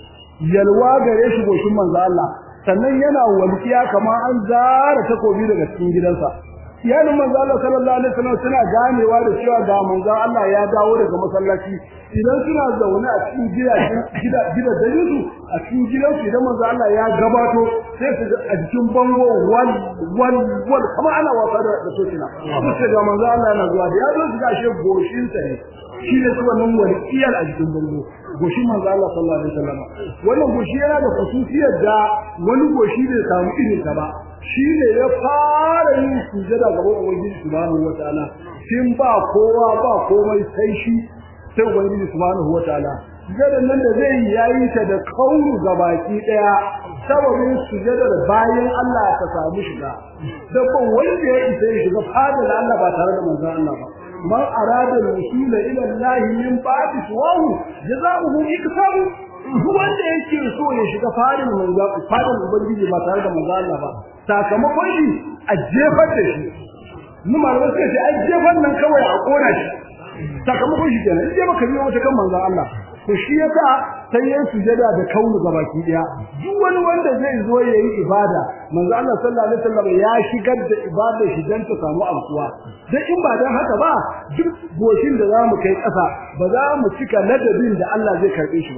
yalwa gare shi goshin manzo Allah sannan yana walkiya kamar an zara takobi daga cikin gidansa iyalin manzo Allah sallallahu alaihi wasallam suna ganewa da cewa ga manzo Allah ya dawo daga masallaci idan suna zaune a cikin gidajen gida gidajen su a cikin gidansu idan manzo Allah ya gabato sai su ga a cikin bango wal wal wal kamar ana wasa da da sokina sai ga manzo Allah yana zuwa da ya zo su ga shi goshin sa ne shi ne kuma nan wani iyal a cikin bango goshin manzo Allah sallallahu alaihi wasallam wannan goshi yana da khususiyar da wani goshi bai samu irin ta ba shi ne ya fara yin sujada gaban ubangiji subhanahu wataala shin ba kowa ba komai sai shi sai ubangiji subhanahu wataala sujadan nan da zai yayi ta da kauru gabaki daya sababin sujadar bayan Allah ta samu shiga dabban wanda ya isa ya shiga fadar Allah ba tare da manzon Allah ba man arada al-wusul ila Allah min ba'di suwahu jazaohu iksabu wanda yake so ya shiga fadar manzon fadar ubangiji ba tare da manzon Allah ba sakamakon shi a jefar da shi mu malamai suka ce ai jefar nan kawai a kona shi sakamakon shi kenan in baka biyo wata kan manzon Allah to shi yasa sai ya sujada da kaunu gabaki daya duk wani wanda zai zo yayi ibada manzo Allah sallallahu alaihi wasallam ya shigar da ibada shi dan ta samu amsuwa dan in ba dan haka ba duk goshin da zamu kai ƙasa ba za mu cika ladabin da Allah zai karbe shi ba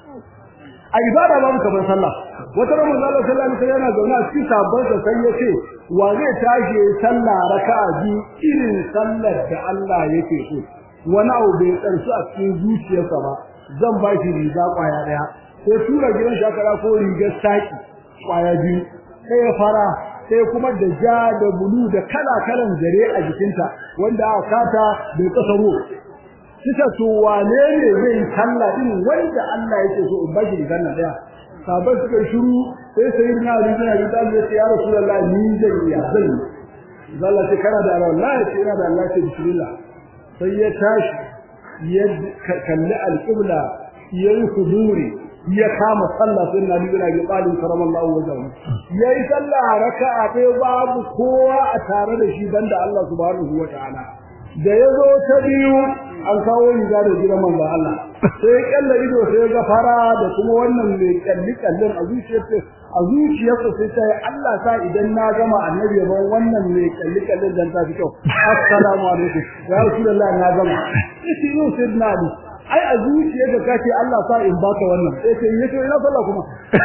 a ibada babu kamar sallah wata ran manzo Allah sallallahu alaihi wasallam yana zaune a cikin sabon sa sai ya ce wa zai tashi sallah raka'a biyu irin sallar da Allah yake so wani abu bai tsarsu a cikin zuciyarsa ba zan ba shi riga kwaya daya sai tura gidan shakara ko rigar saki kwaya biyu sai ya fara sai kuma da ja da bulu da kala kalan zare a jikinta wanda aka kata bai kasaro kisa to wane ne zai kalla din wanda Allah yake so in bashi rigar nan daya sabai suka shiru sai sai na riga da ta ce ya rasulullah ni zan iya zan zalla ce kana da wallahi ce ina da Allah ce bismillah sai ya tashi ya kalli alƙibla ya yi huduri ya kama sallah sai na nuna ga qalin karamallahu wajhahu yayi sallah raka'a ɗaya babu kowa a tare da shi banda Allah subhanahu wataala da yazo ta biyu an kawo riga da gidan manzon Allah sai kalla ido sai ga fara da kuma wannan mai kalli kallin a zuciyarsa a zuciyarsa sai ta yi Allah sa idan na gama annabi ban wannan mai kalli kallin dan ta fi kyau assalamu alaikum ya rasulullah na gama sai yau sai na ali ai a zuciyarka kace Allah sa in baka wannan sai sai yace ina sallah kuma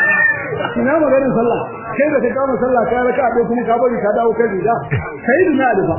ina maganin sallah kai da ka kama sallah kai raka a kuma ka bari ka dawo kai riga kai da na alifa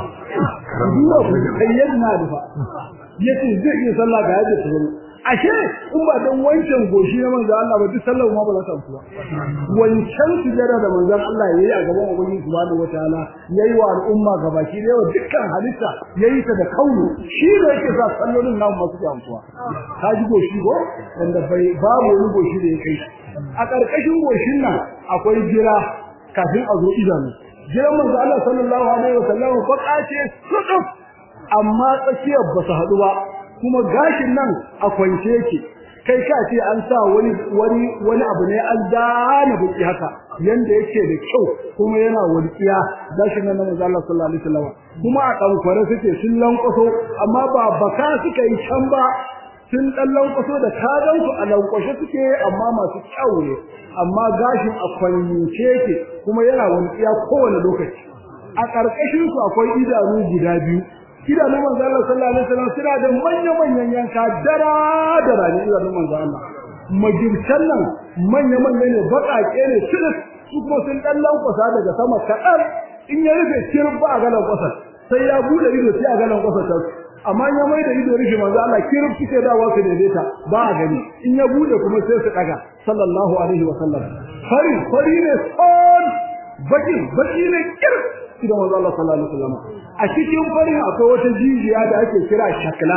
duwa ku kai yadda na alifa yace zai iya sallah ga yadda tsoro ashe in ba dan wancan goshi na manzo Allah ba duk sallar ma ba za ta amsu ba wancan sujada da manzo Allah yayi a gaban ubangiji subhanahu wataala yayi wa al'umma gabaki da yawa dukkan halitta yayi ta da kaunu shi ne yake sa sallolin namu masu amsuwa ka ji goshi go wanda bai babu wani goshi da ya kai a karkashin goshin nan akwai jira kafin a zo idanu jiran manzo Allah sallallahu alaihi wasallam ko kace suduf amma tsakiyar ba su haɗu ba kuma gashin nan a kwance yake kai ka ce an sa wani wani wani abu ne an dana buki haka yanda yake da kyau kuma yana walƙiya gashin nan na manzo Allah sallallahu alaihi wasallam kuma a dankware suke sun lankwaso amma ba baka suka yi can ba sun dan lankwaso da kagan su a lankwashe suke amma masu kyau ne amma gashin a kwance yake kuma yana walƙiya kowane lokaci a ƙarƙashin su akwai idanu guda biyu idanun manzo Allah sallallahu alaihi wasallam suna da manyan manyan yanka dara dara ne idanun manzo Allah magircan nan manya manya ne baƙaƙe ne shirin su kuma sun dan lankwasa daga sama kaɗan in ya rufe kirin ba a ga lankwasa sai ya bude ido sai a ga lankwasa ta amma in ya mai da ido rufe manzo Allah kirin suke dawa su daidaita ba a gani in ya bude kuma sai su daga sallallahu alaihi wasallam fari fari ne son baki baki ne kirin idan manzo Allah sallallahu alaihi wasallam a cikin farin akwai wata jijiya da ake kira shakla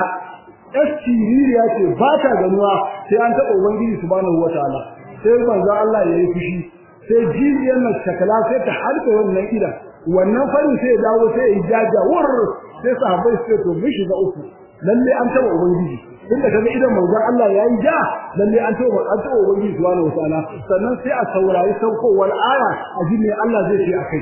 asiririya ce ba ta ganuwa sai an taɓa ubangiji subhanahu wataala sai manzo Allah ya yi fushi sai jijiyar nan shakla sai ta harbe wannan ida wannan farin sai ya dawo sai ya jaja wur sai sahabbai sai to mun shiga uku lalle an taɓa ubangiji inda kaga idan manzon Allah ya yi ja lalle an taɓa an taɓa ubangiji subhanahu wataala sannan sai a saurari saukowar aya a ji me Allah zai ce akai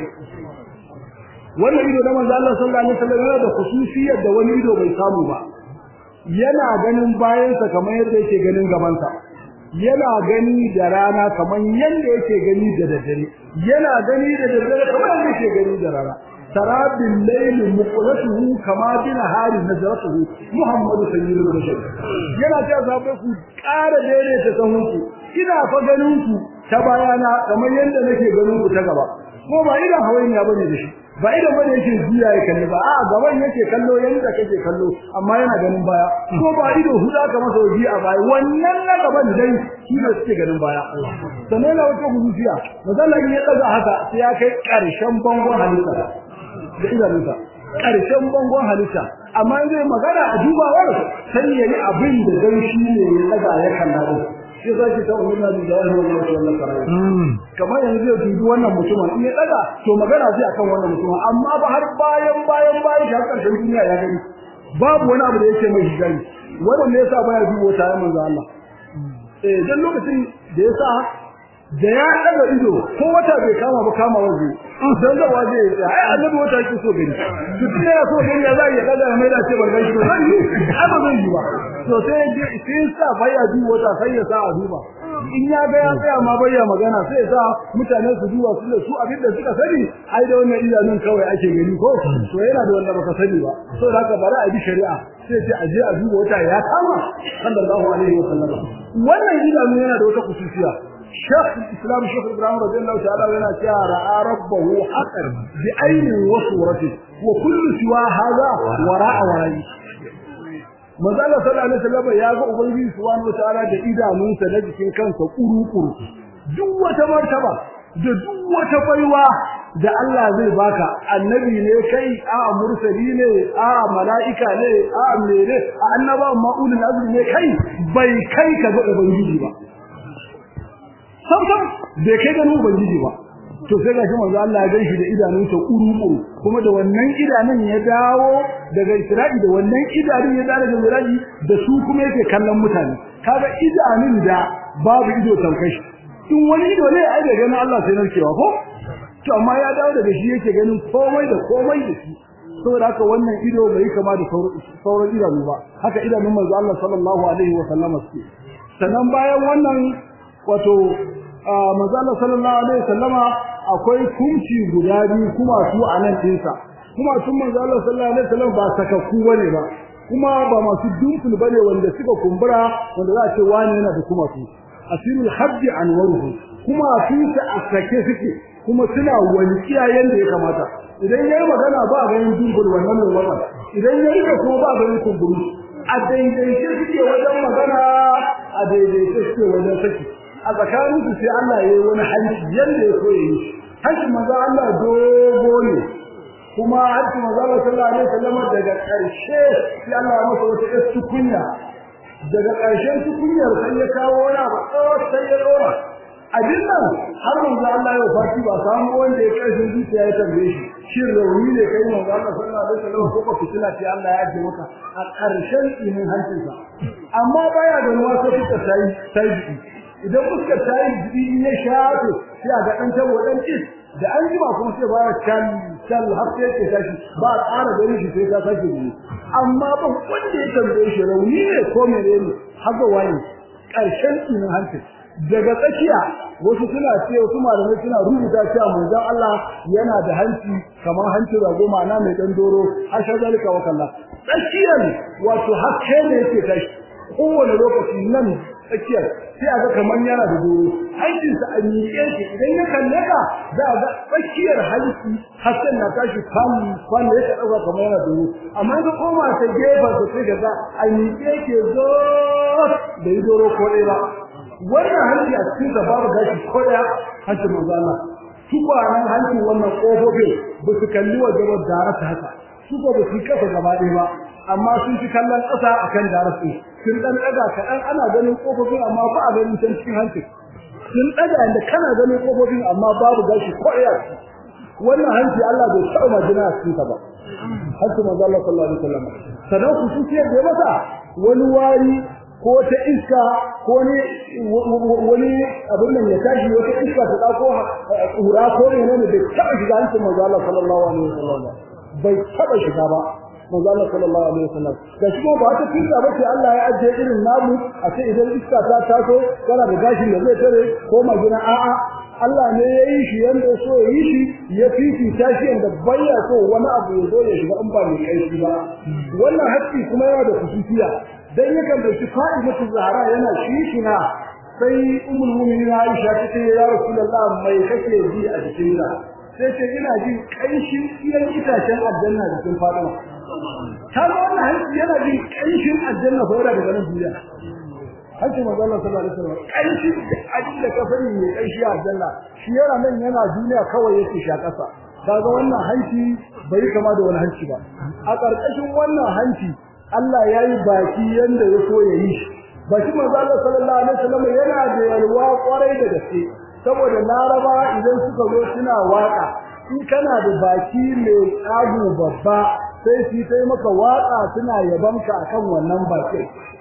wannan ido na manzo Allah sallallahu alaihi wasallam yana da khususiyar da wani ido bai samu ba yana ganin bayansa kamar yadda yake ganin gabansa yana gani da rana kamar yadda yake gani da daddare yana gani da daddare kamar yadda yake gani da rana sarabil layl muqlatuhu kama bin hari nazratuhu muhammadu sayyidul bashar yana ta zabe ku ƙara daidaita sahunku ina fa ganin ku ta bayana kamar yadda nake ganin ku ta gaba ko ba idan hawayin ya bane da shi ba idan bane yake jiya ya kalli ba a gaban yake kallo yanda kake kallo amma yana ganin baya ko ba ido huda ka masa waje a baya wannan na gaban dai shi ne suke ganin baya sannan na wata hudusiya mazalla ya daga haka sai ya kai karshen bangon halitta da idanunsa karshen bangon halitta amma zai magana a dubawar sai yayi abin da dan shi ne ya daga ya kalla shi za ki ta umma da jahil wa wannan karai kamar yanzu zai dubi wannan mutumin in ya daga to magana zai akan wannan mutumin amma ba har bayan bayan bayan shi har karshen duniya ya gani babu wani abu da yake mai hijari wannan ne yasa baya dubo ta manzo Allah eh dan lokacin da yasa da ya daga ido ko wata bai kama ba kama waje dan da waje ya ai annabi wata yake so gani duk ne ya so gani ya za ya daga mai da ce ban gani ba zai yi ai ba zai yi ba to sai sai sa baya ji wata sai ya sa a duba in ya ga ya tsaya ma bayya magana sai ya sa mutane su duba su da su abin da suka sani ai da wannan idanun kawai ake gani ko to yana da wanda baka sani ba so da haka bari a bi shari'a sai ce aje a duba wata ya kama sallallahu alaihi wa sallam wannan idanu yana da wata kusuciya شيخ الإسلام شيخ إبراهيم رضي الله تعالى عنه رأى ربه حقا بعين وصورته وكل سوى هذا وراء ورائه manzala sallallahu alaihi wasallam ya ga ubangiji subhanahu wataala da idanunsa na jikin kansa kuru-kuru duk wata martaba da duk wata baiwa da Allah zai baka annabi ne kai a mursali ne a mala'ika ne a mere a annaba ma'ulul azmi ne kai bai kai ka ga ubangiji ba sam sam bai kai ga ubangiji ba to sai ga manzo Allah ya ganshi da idanunsa kuru-kuru kuma da wannan idanun ya dawo daga Isra'i da wannan idanun ya dawo daga Miraji da su kuma yake kallon mutane kaga idanun da babu ido tankashi in wani ido ne ai da ganin Allah sai narkewa ko to amma ya dawo daga shi yake ganin komai da komai da shi saboda haka wannan ido bai kama da sauran idanu ba haka idanun manzo Allah sallallahu alaihi wa sallam suke sannan bayan wannan wato manzo Allah sallallahu alaihi wa sallama akwai kunci guda biyu kuma su a nan dinsa kuma sun manzo Allah sallallahu alaihi wasallam ba sakakku bane ba kuma ba masu dunkul bane wanda suka kumbura wanda za a ce wani yana da kuma su asirul habbi anwaruhu kuma su ta asake suke kuma suna walƙiya yanda ya kamata idan yayi magana ba ganin dunkul wannan mai wannan idan yayi da kuma ba ganin kumburu a daidaice suke wajen magana a daidaice suke wajen saki a tsakanin su sai Allah ya yi wani hanci yanda ya so ya yi hanci maza Allah dogo ne kuma hanci maza Allah sallallahu alaihi wasallam daga ƙarshe sai Allah ya masa wata ƙasa tukunya daga ƙarshen tukunyar sai ya kawo wani abu tsawon sai ya dora abin nan har manzo Allah ya fati ba samu wanda ya ƙarshen zuciya ya tambaye shi shin rauni ne kai manzo Allah sallallahu alaihi wasallam ko ko fitina ce Allah ya ajiye maka a ƙarshen inin hancinsa amma baya da ruwa sai ta sai sai idan fuskar ta yi jibi ya shafe sai a ga ɗan tabo ɗan cis da an jima kuma sai ba ya can can har sai ke tashi ba a ƙara ganin shi sai ta sake ne amma ba wanda ya tambaye shi rauni ne ko mene ne haka wani ƙarshen tsinin hancin daga tsakiya wasu suna ce wasu malamai suna rubuta cewa manzon Allah yana da hanci kamar hancin rago ma'ana mai ɗan doro hasha zalika wa kallah tsakiyar wato hakke ne yake tashi kowane lokaci nan tsakiyar sai a ga kamar yana da doro hancinsa a miƙe shi idan ya kalle ka za a ga tsakiyar hanci hasken na tashi kwan kwan da ya ɗauka kamar yana doro amma ka koma ta gefen sa sai ka ga a miƙe ke zo da yi doro ko ɗaya ba wannan hanci a cikin sa babu gashi ko ɗaya hancin manzo Allah tukwanen hancin wannan ƙofofin ba su kalli waje ba da ta haka su ba su kasa gaba ɗaya ba amma sun ci kallon ƙasa akan darasi sun dan daga kaɗan ana ganin kofofin amma ba a ganin can cikin hanci sun daga inda kana ganin kofofin amma babu gashi ko ɗaya wannan hanci Allah bai taɓa majina a cikin ba hanci manzo Allah sallallahu alaihi wasallam sanan ku sun da masa wani wari ko ta iska ko ne wani abin nan ya tashi wata iska ta dauko kura ko ne ne bai taɓa shiga hancin manzo Allah sallallahu alaihi wasallam bai taɓa shiga ba manzo Allah sallallahu alaihi wasallam da shi ba ta kinta ba ce Allah ya ajiye irin namu a ce idan iska ta taso kana da gashin da zai tare ko magina a'a Allah ne ya yi shi yanda so ya yi shi ya fifita shi yanda baya so wani abu ya zo ya shiga in ba mai kaifi ba wannan haƙƙi kuma yana da kusuciya dan yakan da shi fa'idatu zahara yana shishina sai ummul mu'minin Aisha ta ce ya Rasulullah mai kake ji a jikinka sai ce ina jin kanshin iyan itacen aljanna da cikin Fatima kaga wannan hanci yana jin kanshin aljanna ko daga nan duniya hanci manzo Allah sallallahu alaihi wasallam kanshin abin da ka sani mai kanshi aljanna shi yana nan yana duniya kawai yake shakasa kaga wannan hanci bai kama da wani hanci ba a ƙarƙashin wannan hanci Allah ya yi baki yanda ya so ya yi shi baki manzo Allah sallallahu alaihi wasallam yana da yalwa kwarai da gaske saboda laraba idan suka zo suna waka in kana da baki mai tsago babba sai su yi maka waka suna yabanka akan wannan bakin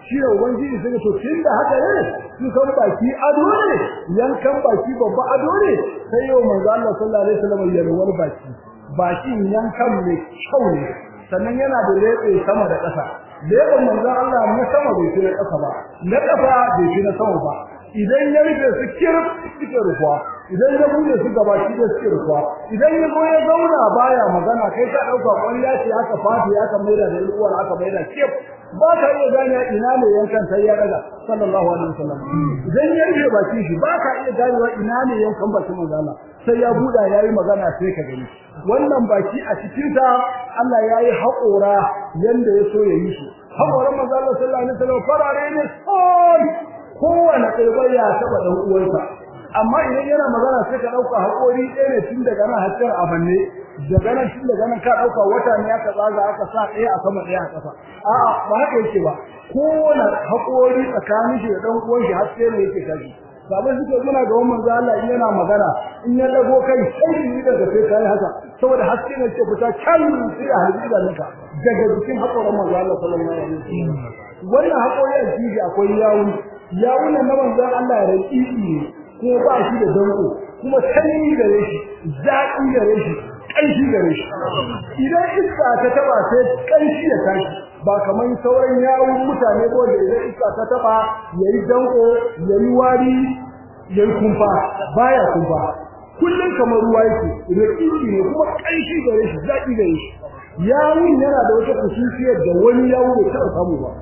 shi ne ubangiji sai to tunda haka ne su san baki ado ne yankan baki babba ado ne sai yau manzo Allah sallallahu alaihi wasallam ya rawar baki bakin yankan mai kyau ne sannan yana da lebe sama da ƙasa leben manzo Allah na sama bai fi na ƙasa ba na ƙasa bai fi na sama ba idan ya rufe su kirf suke rufuwa idan ya bude su gaba shi da suke rufuwa idan ya zo ya zauna baya magana kai ka dauka kwalla ce aka fadi aka maida da uwar aka maida kif ba ka iya gane ina ne yankan sai ya daga sallallahu alaihi wasallam idan ya rufe baki shi ba ka iya ganewa ina ne yankan bakin manzo Allah sai ya buda yayi magana sai ka gani wannan baki a cikin ta Allah yayi haƙora yanda ya so ya yi shi haƙoran manzo Allah sallallahu alaihi wasallam farare ne son kowane ɗaya ya taɓa ɗan uwansa amma idan yana magana sai ka ɗauka haƙori ɗaya ne tun daga nan hakkar a banne daga nan tun daga nan ka ɗauka wata ne aka tsaga aka sa ɗaya a sama ɗaya a ƙasa a'a ba haka yake ba kowane haƙori tsakanin shi da ɗan uwan shi haske ne yake tashi sabon suke muna ga wannan Allah in yana magana in ya dago kai sai ni daga sai kai haka saboda haske ne ke fita can sai a halin idanunka daga jikin haƙoran manzo Allah sallallahu alaihi wasallam wannan haƙori a jiji akwai yawu yawun nan na manzon Allah ya raƙiƙi ne ko ba shi da danko kuma sanyi gare shi zaƙi gare shi ƙanshi gare shi idan iska ta taba sai ƙanshi ya tashi ba kamar sauran yawun mutane ko da idan iska ta taba yayi danko yayi wari yayi kumfa baya kumfa kullun kamar ruwa yake raƙiƙi ne kuma ƙanshi gare shi zaƙi gare shi yawun yana da wata kusurciyar da wani yawu bai taɓa samu ba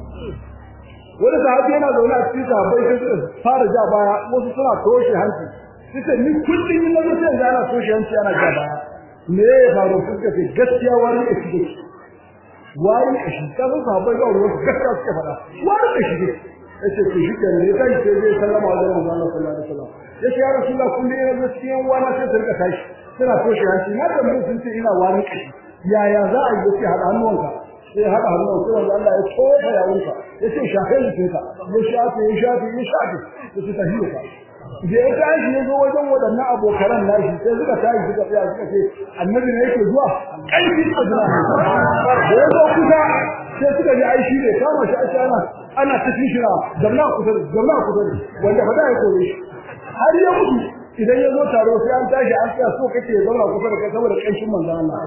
wani sahabi yana zaune a cikin sahabbai sai suka fara ja baya wasu suna toshe hanci suka ni kullum in nazo sai ana toshe hanci ana ja baya me ya faru suka ce gaskiya wani da shi wani da shi ka san sahabbai ga wani gaskiya suka faɗa wani da shi yace to shi kan ne kai sai zai sallama wa manzo Allah sallallahu alaihi wasallam yace ya rasulullah kullum ina zo cikin wani sai su rika tashi suna toshe hanci na da mun sun ce ina wani kashi yaya za a yi yace hada hannuwanka sai haɗa hannun sai wanda Allah ya tofa ya wuka ya ce shafe ne ka ya shafe ya shafe ya shafe ya ce tahiyo ka da ya tashi ya zo wajen waɗannan abokanan nashi sai suka tashi suka tsaya suka ce annabi ne yake zuwa ƙarfi a jira da ya zo kusa sai suka ji ai shi ne kama shi ake ana ana ta shishira zamna kusa da zamna kusa da wanda fa da ya kore shi har ya mutu idan ya zo taro sai an tashi an tsaya so kake ya zauna kusa da kai saboda kanshin manzo Allah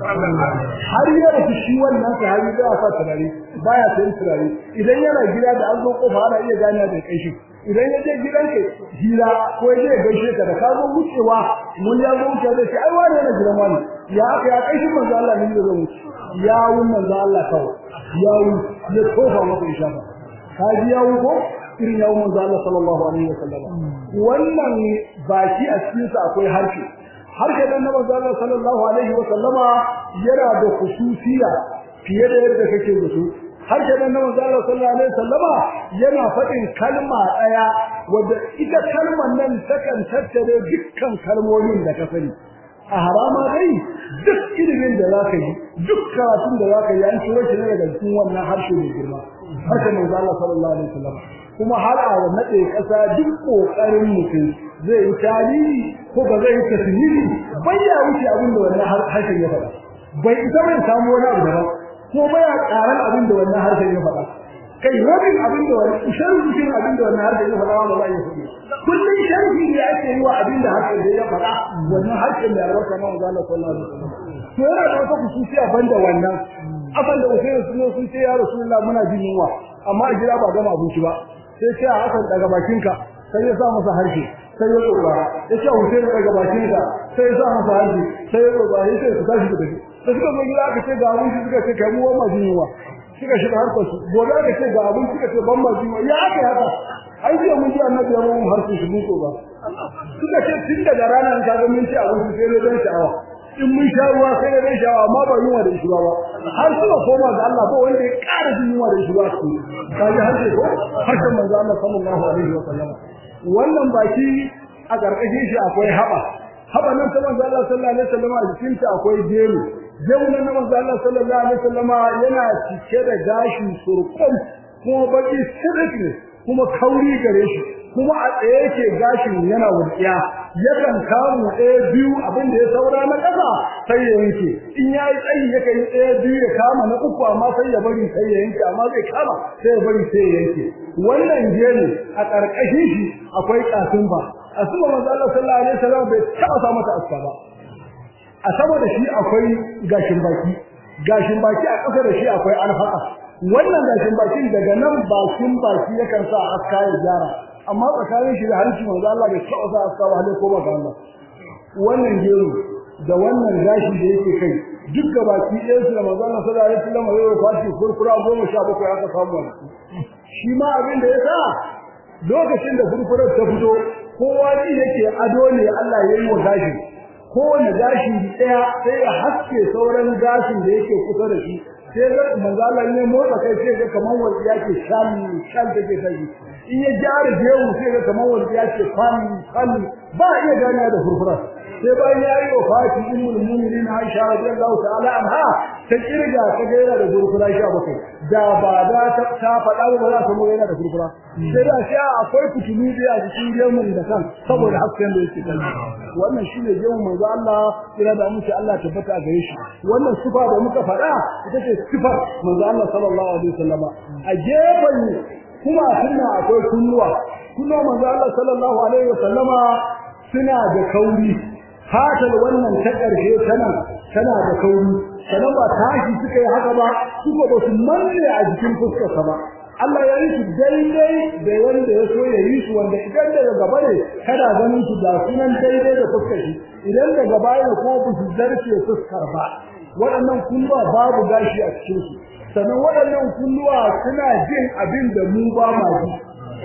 har ya rasu shi wannan sahabi da ya sa turare baya sayin turare idan yana gida da an zo kofa ana iya gane da kanshi idan ya je gidan ka hira ko ya je gaishe ka da ka zo wucewa mun ya zo wuce da shi ai wani yana gidan wani ya aka ya kanshin manzo Allah ne da wuce ya wun manzo Allah kawai ya wun ya tofa masa ishafa ka ji ya wun ko irin yawon manzo Allah sallallahu alaihi wasallam wannan baki a cikin sa akwai harshe harshe dan manzo Allah sallallahu alaihi wasallama yana da khususiya fiye da yadda kake da su harshe dan manzo Allah sallallahu alaihi wasallama yana faɗin kalma daya wanda ita kalmar nan takan tattare dukkan kalmomin da ka sani a harama dai duk ilimin da zaka yi duk karatun da zaka yi an tura shi ne daga cikin wannan harshe mai girma harshe manzo Allah sallallahu alaihi wasallama kuma har a nade kasa duk kokarin mutum zai yi tarihi ko ba zai yi tasiri bai ya wuce abin da wannan harshen ya faɗa bai isa bai samu wani abu daban ko bai ya karan abin da wannan harshen ya faɗa kai rabin abin da wannan sharhin abin da wannan harshen ya faɗa ba za ya faɗi kullum sharhi ne ake yi wa abin da harshen da ya faɗa wannan harshen da ya rasa na manzo Allah sallallahu alaihi wasallam to yana da wata kusuciya banda wannan asan da Usaini sun sun ce ya Rasulullah muna jin yunwa amma a gida ba gama abinci ba sai sai a hakan daga bakinka sai ya sa masa harshe sai ya tsora ya ce Hussein daga bakinka sai ya sa masa harshe sai ya tsora ya ce su tashi da tafi da suka zo gida aka ce ga abin shi suka ce kai mu wannan jin yunwa suka shiga harkar su gobe aka ce ga abin suka ce ban ma jin yunwa ya aka haka ai sai mun ji annabi ya mun harshe shi mun ba suka ce tun daga ranar ka ga mun ci abin sai ne dan sha'awa in mun sha ruwa sai da ran sha'awa amma ba yunwa da shi ba har suka koma ga Allah ba wanda ya ƙara jin yunwa da shi ba su kaji har sai ko harshen manzo Allah sallallahu alaihi wa sallam wannan baki a karkashin shi akwai haba haba nan ta manzo Allah sallallahu alaihi wa sallam a jikin ta akwai gemu gemu nan manzo Allah sallallahu alaihi wa sallam yana cike da gashi surkun kuma baki sirik ne kuma kauri gare shi kuma a tsaye yake gashin yana wurkiya yakan kamu ɗaya biyu abin da ya saura na ƙasa sai ya yanke in ya yi tsayi ya kai ɗaya biyu ya kama na uku amma sai ya bari sai ya yanke amma zai kama sai ya bari sai ya yanke wannan gemu a ƙarƙashin shi akwai ƙasin ba a sama manzo Allah sallallahu alaihi wasallam bai taɓa sa mata aska ba a saboda shi akwai gashin baki gashin baki a ƙasa da shi akwai alfaqa wannan gashin bakin daga nan bakin baki yakan sa aska ya gyara amma tsakanin shi da harshe manzo Allah bai taɓa sa aska ba hale ko ba ga Allah wannan gero da wannan gashi da yake kai duk da baki ɗaya su da manzo Allah sallallahu alaihi wasallam ya kwashi kurkura goma sha bakwai aka samu shi ma abin da ya sa lokacin da kurkurar ta fito kowa ji yake ado ne Allah ya yi wa gashi kowane gashi ɗaya sai ya haske sauran gashin da yake kusa da shi sai ga manzo Allah ne motsa kai sai ga kaman wanda yake shan shan take tashi in ya jara jewu sai ga kaman wanda yake fan fan ba iya gane da furfura sai bayan ya yi wafati ummul mu'minin Aisha radiyallahu ta'ala anha ta kirga ta ga yana da furfura sha bakwai da ba da ta ta faɗa ba za ta mu yana da furfura sai da shi akwai fitulu da a cikin gemun da kan saboda hasken da yake kan wannan shine gemun manzo Allah kira da muke Allah tabbata gare shi wannan sifa da muka faɗa ita ce sifar manzo Allah sallallahu alaihi wasallama a gefen kuma sunna akwai kunnuwa kunnuwa manzo Allah sallallahu alaihi wasallama suna da kauri fatar wannan ta ƙarshe tana tana da kauri sanan ba tashi suka yi haka ba suka ba su manne a jikin fuskarsa ba Allah ya yi su daidai da wanda ya so ya yi su wanda idan daga gaba ne kana ganin su da sunan daidai da fuskar shi idan daga baya ko ba su zarce fuskar ba waɗannan kunnuwa babu gashi a cikin su sannan waɗannan kunnuwa suna jin abin da mu ba ma ji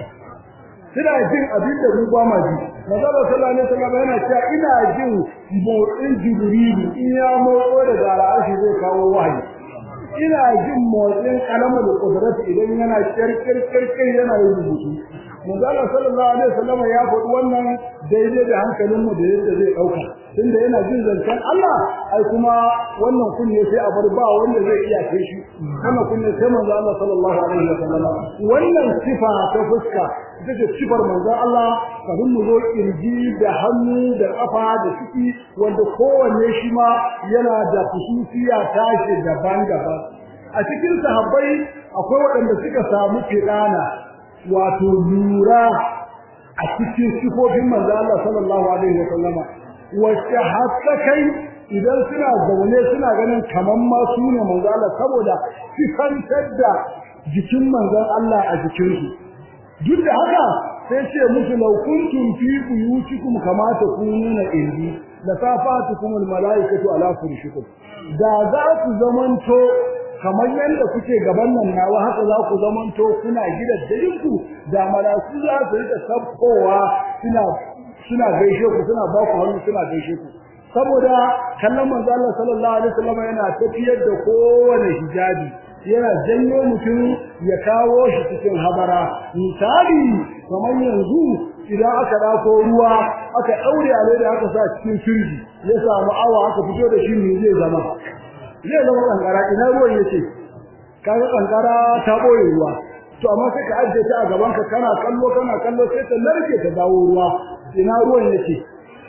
suna jin abin da mu ba ma ji Manzo sallallahu alaihi wasallam yana cewa ina jin motsin Jibrilu in ya motso da garashi zai kawo wahayi ina jin motsin kalamul qudrat idan yana kirkir kirkir yana yin rubutu Manzo sallallahu alaihi wasallam ya faɗi wannan daidai da hankalin mu da yadda zai dauka tunda yana jin zancen Allah ai kuma wannan kunne sai a bar ba wanda zai iya kai shi wannan kunne sai manzo Allah sallallahu alaihi wasallam wannan sifa ta fuska ita ce sifar manzo Allah kafin mu zo kirji da hannu da kafa da ciki wanda kowanne shi ma yana da kususiya tashi daban-daban a cikin sahabbai akwai waɗanda suka samu kirana wato lura a cikin sifofin manzo Allah sallallahu alaihi wasallama wacce hatta kai idan suna zaune suna ganin kaman ma su ne manzo Allah saboda sifantar da jikin manzon Allah a jikinsu duk da haka sai ce musu law kuntum fi buyutikum kama takununa indi la safatukum al malaikatu ala furshikum da za ku zamanto kamar yadda kuke gaban nan nawa haka za ku zamanto kuna gidan ku da malaiku za su rika sabkowa suna suna gaishe ku suna ba ku hannu suna gaishe ku saboda kallon manzo Allah sallallahu alaihi wasallam yana tafiyar da kowane hijabi yana janyo mutum ya kawo shi cikin habara misali kamar yanzu idan aka dako ruwa aka daure a da aka sa cikin firji ya samu awa aka fito da shi ne zai zama zai zama kankara ina ruwan yake kaga kankara ta boye ruwa to amma sai ka ajiye ta a gaban ka kana kallo kana kallo sai ta narke ta dawo ruwa ina ruwan yake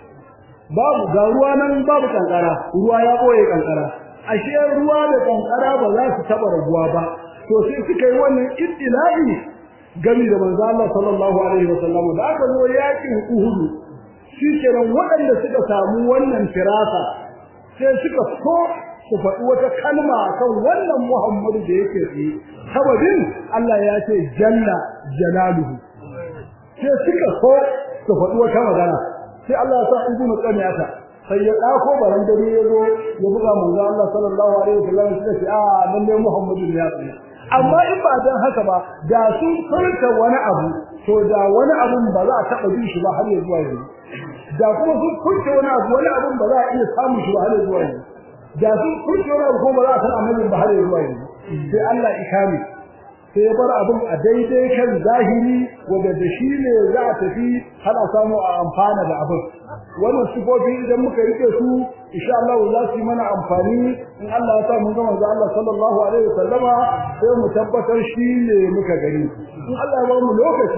babu ga ruwa nan babu kankara ruwa ya boye kankara ashe ruwa da kankara ba za su taba rabuwa ba to sai suka yi wannan ittila'i gami da manzo Allah sallallahu alaihi wasallam da aka zo yakin Uhud shikenan waɗanda suka samu wannan firasa sai suka so su faɗi wata kalma kan wannan Muhammadu da yake tsaye sababin Allah ya ce jalla jalaluhu sai suka so su faɗi wata magana sai Allah ya sa ibnu qaniyata sai ya dako baran dare ya zo ya buga manzo Allah sallallahu alaihi wasallam suka ce a lalle Muhammadu ne ya tsaye amma in ba dan haka ba da sun furta wani abu to da wani abun ba za a taba jin shi ba har ya zuwa yanzu da kuma sun furta wani abu wani abun ba za a iya samun shi ba har ya zuwa yanzu da sun furta wani abu ko ba za a san annabi ba har ya zuwa yanzu sai Allah ikami sai ya bar abin a daidai kan zahiri wanda da shi ne za a tafi har a samu a amfana da abin wannan sifofi idan muka rike su insha Allah za su yi mana amfani in Allah ya sa mun ga manzo Allah sallallahu alaihi wasallama sai mu tabbatar shi ne muka gani in Allah ya ba mu lokaci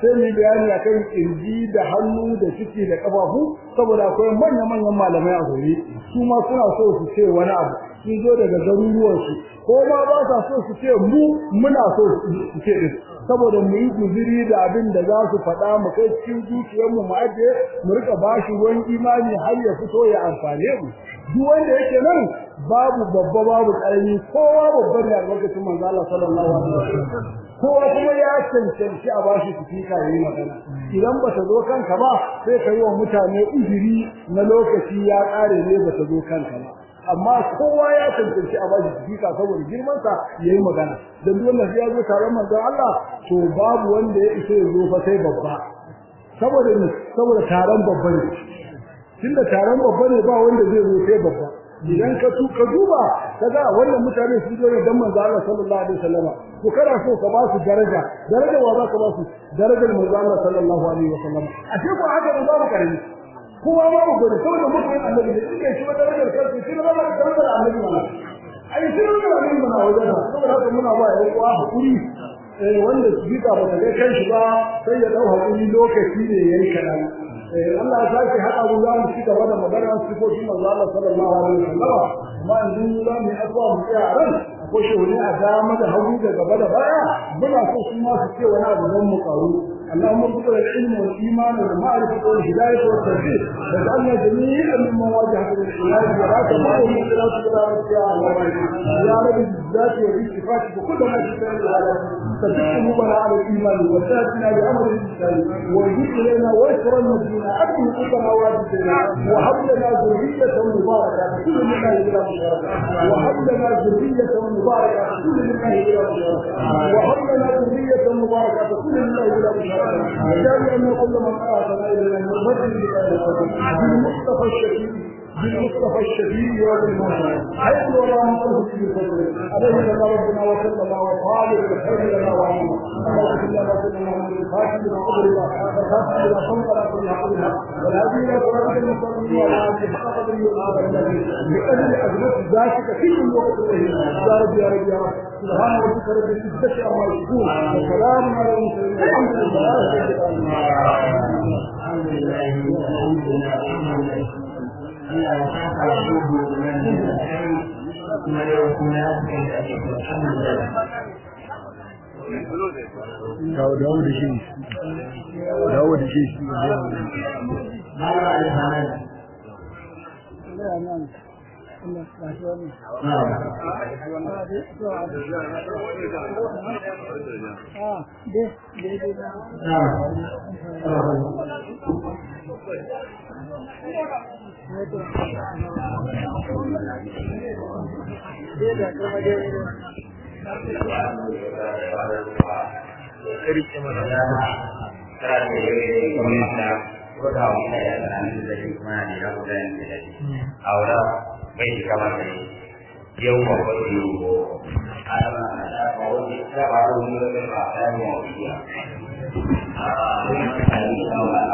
sai mu bayani akan kirji da hannu da ciki da kafafu saboda akwai manyan manyan malamai a gari su ma suna so su ce wani abu sun zo daga garuruwan su ko ma ba sa so su ce mu muna so su ce din saboda mu yi guziri da abin da za su faɗa mu kai cikin zuciyarmu mu ajiye mu rika bashi ruwan imani har ya fito ya amfane mu duk wanda yake nan babu babba babu ƙarami kowa babban ne a lokacin manzo Allah sallallahu alaihi wasallam kowa kuma ya cancanci a bashi sifika yayi magana idan ba ta zo kanka ba sai ka yi wa mutane uzuri na lokaci ya ƙare ne ba ta zo kanka ba amma kowa ya cancanci a bashi sifika saboda girman sa yayi magana dan duk wanda ya zo taron manzon Allah to babu wanda ya isa ya zo fa sai babba saboda ne saboda taron babba ne tunda taron babba ne ba wanda zai zo sai babba idan ka tu ka duba kaga wannan mutane su zo ne dan manzo Allah sallallahu alaihi wasallama ko kana so ka ba su daraja daraja wa za ka ba su darajar manzo Allah sallallahu alaihi wasallama a ce ko haka ba mu karami kowa ma mu gode saboda mutum annabi ne yake shi ba darajar kansa shi ba darajar annabi ne ai shi ne annabi ne wajen saboda haka muna ba ya kuwa hakuri eh wanda su bika ba ta kai kanshi ba sai ya dau hakuri lokaci ne yayi kadan Allah ya sake haɗa mu za mu ci gaba da magana sifofin manzo Allah sallallahu alaihi wasallam amma yanzu za mu yi addu'a mu tsaya a ran akwai shehuni a dama da hagu da gaba da baya muna so su ma su ce wani abu don mu karu اللهم ارزقنا العلم والايمان والمعرفه والهدايه والتوفيق واجعلنا جميعا ممن واجهت للعلاج ولا تمر من خلاف كلامك يا الله يا رب بالذات وبالصفات وكل ما تشاء العالم ثبت قلوبنا على الايمان وسادنا بامر الانسان وجد لنا ويسر المدينه اكل قلوبنا واجبنا وهب لنا ذريه مباركه كل مما الى مشاركه وهب لنا ذريه مباركه كل مما الى مشاركه وهب لنا ذريه مباركه كل مما الى مشاركه وجعل أن كل من آتنا إلى المرد بالمصطفى الشفيع بالمصطفى الشفيع يوم الموت حيث ولا نقله في فضله عليه لنا ربنا وسلم وصالح الخير لنا وعلمنا اللهم صل على سيدنا محمد الفاتح لما قبل الله والفاتح لما صمت على كل حقنا والهدي الى صراط المستقيم وعلى اله حق قدره لاجل اجلس ذاتك في كل وقت يا رب يا رب يا رب سبحان ربك رب العزه عما يصفون وسلام على المرسلين والحمد لله الحمد لله الحمد لله الحمد لله Allah ya saka su da nan da kai kuma yau kuma ya kai da ake alhamdulillah dawo dawo da shi dawo da shi Mala alhamdulillah ahora bai kamar da yau ma ba yi ko ana da ba wani da ba wani da ba da mu ya a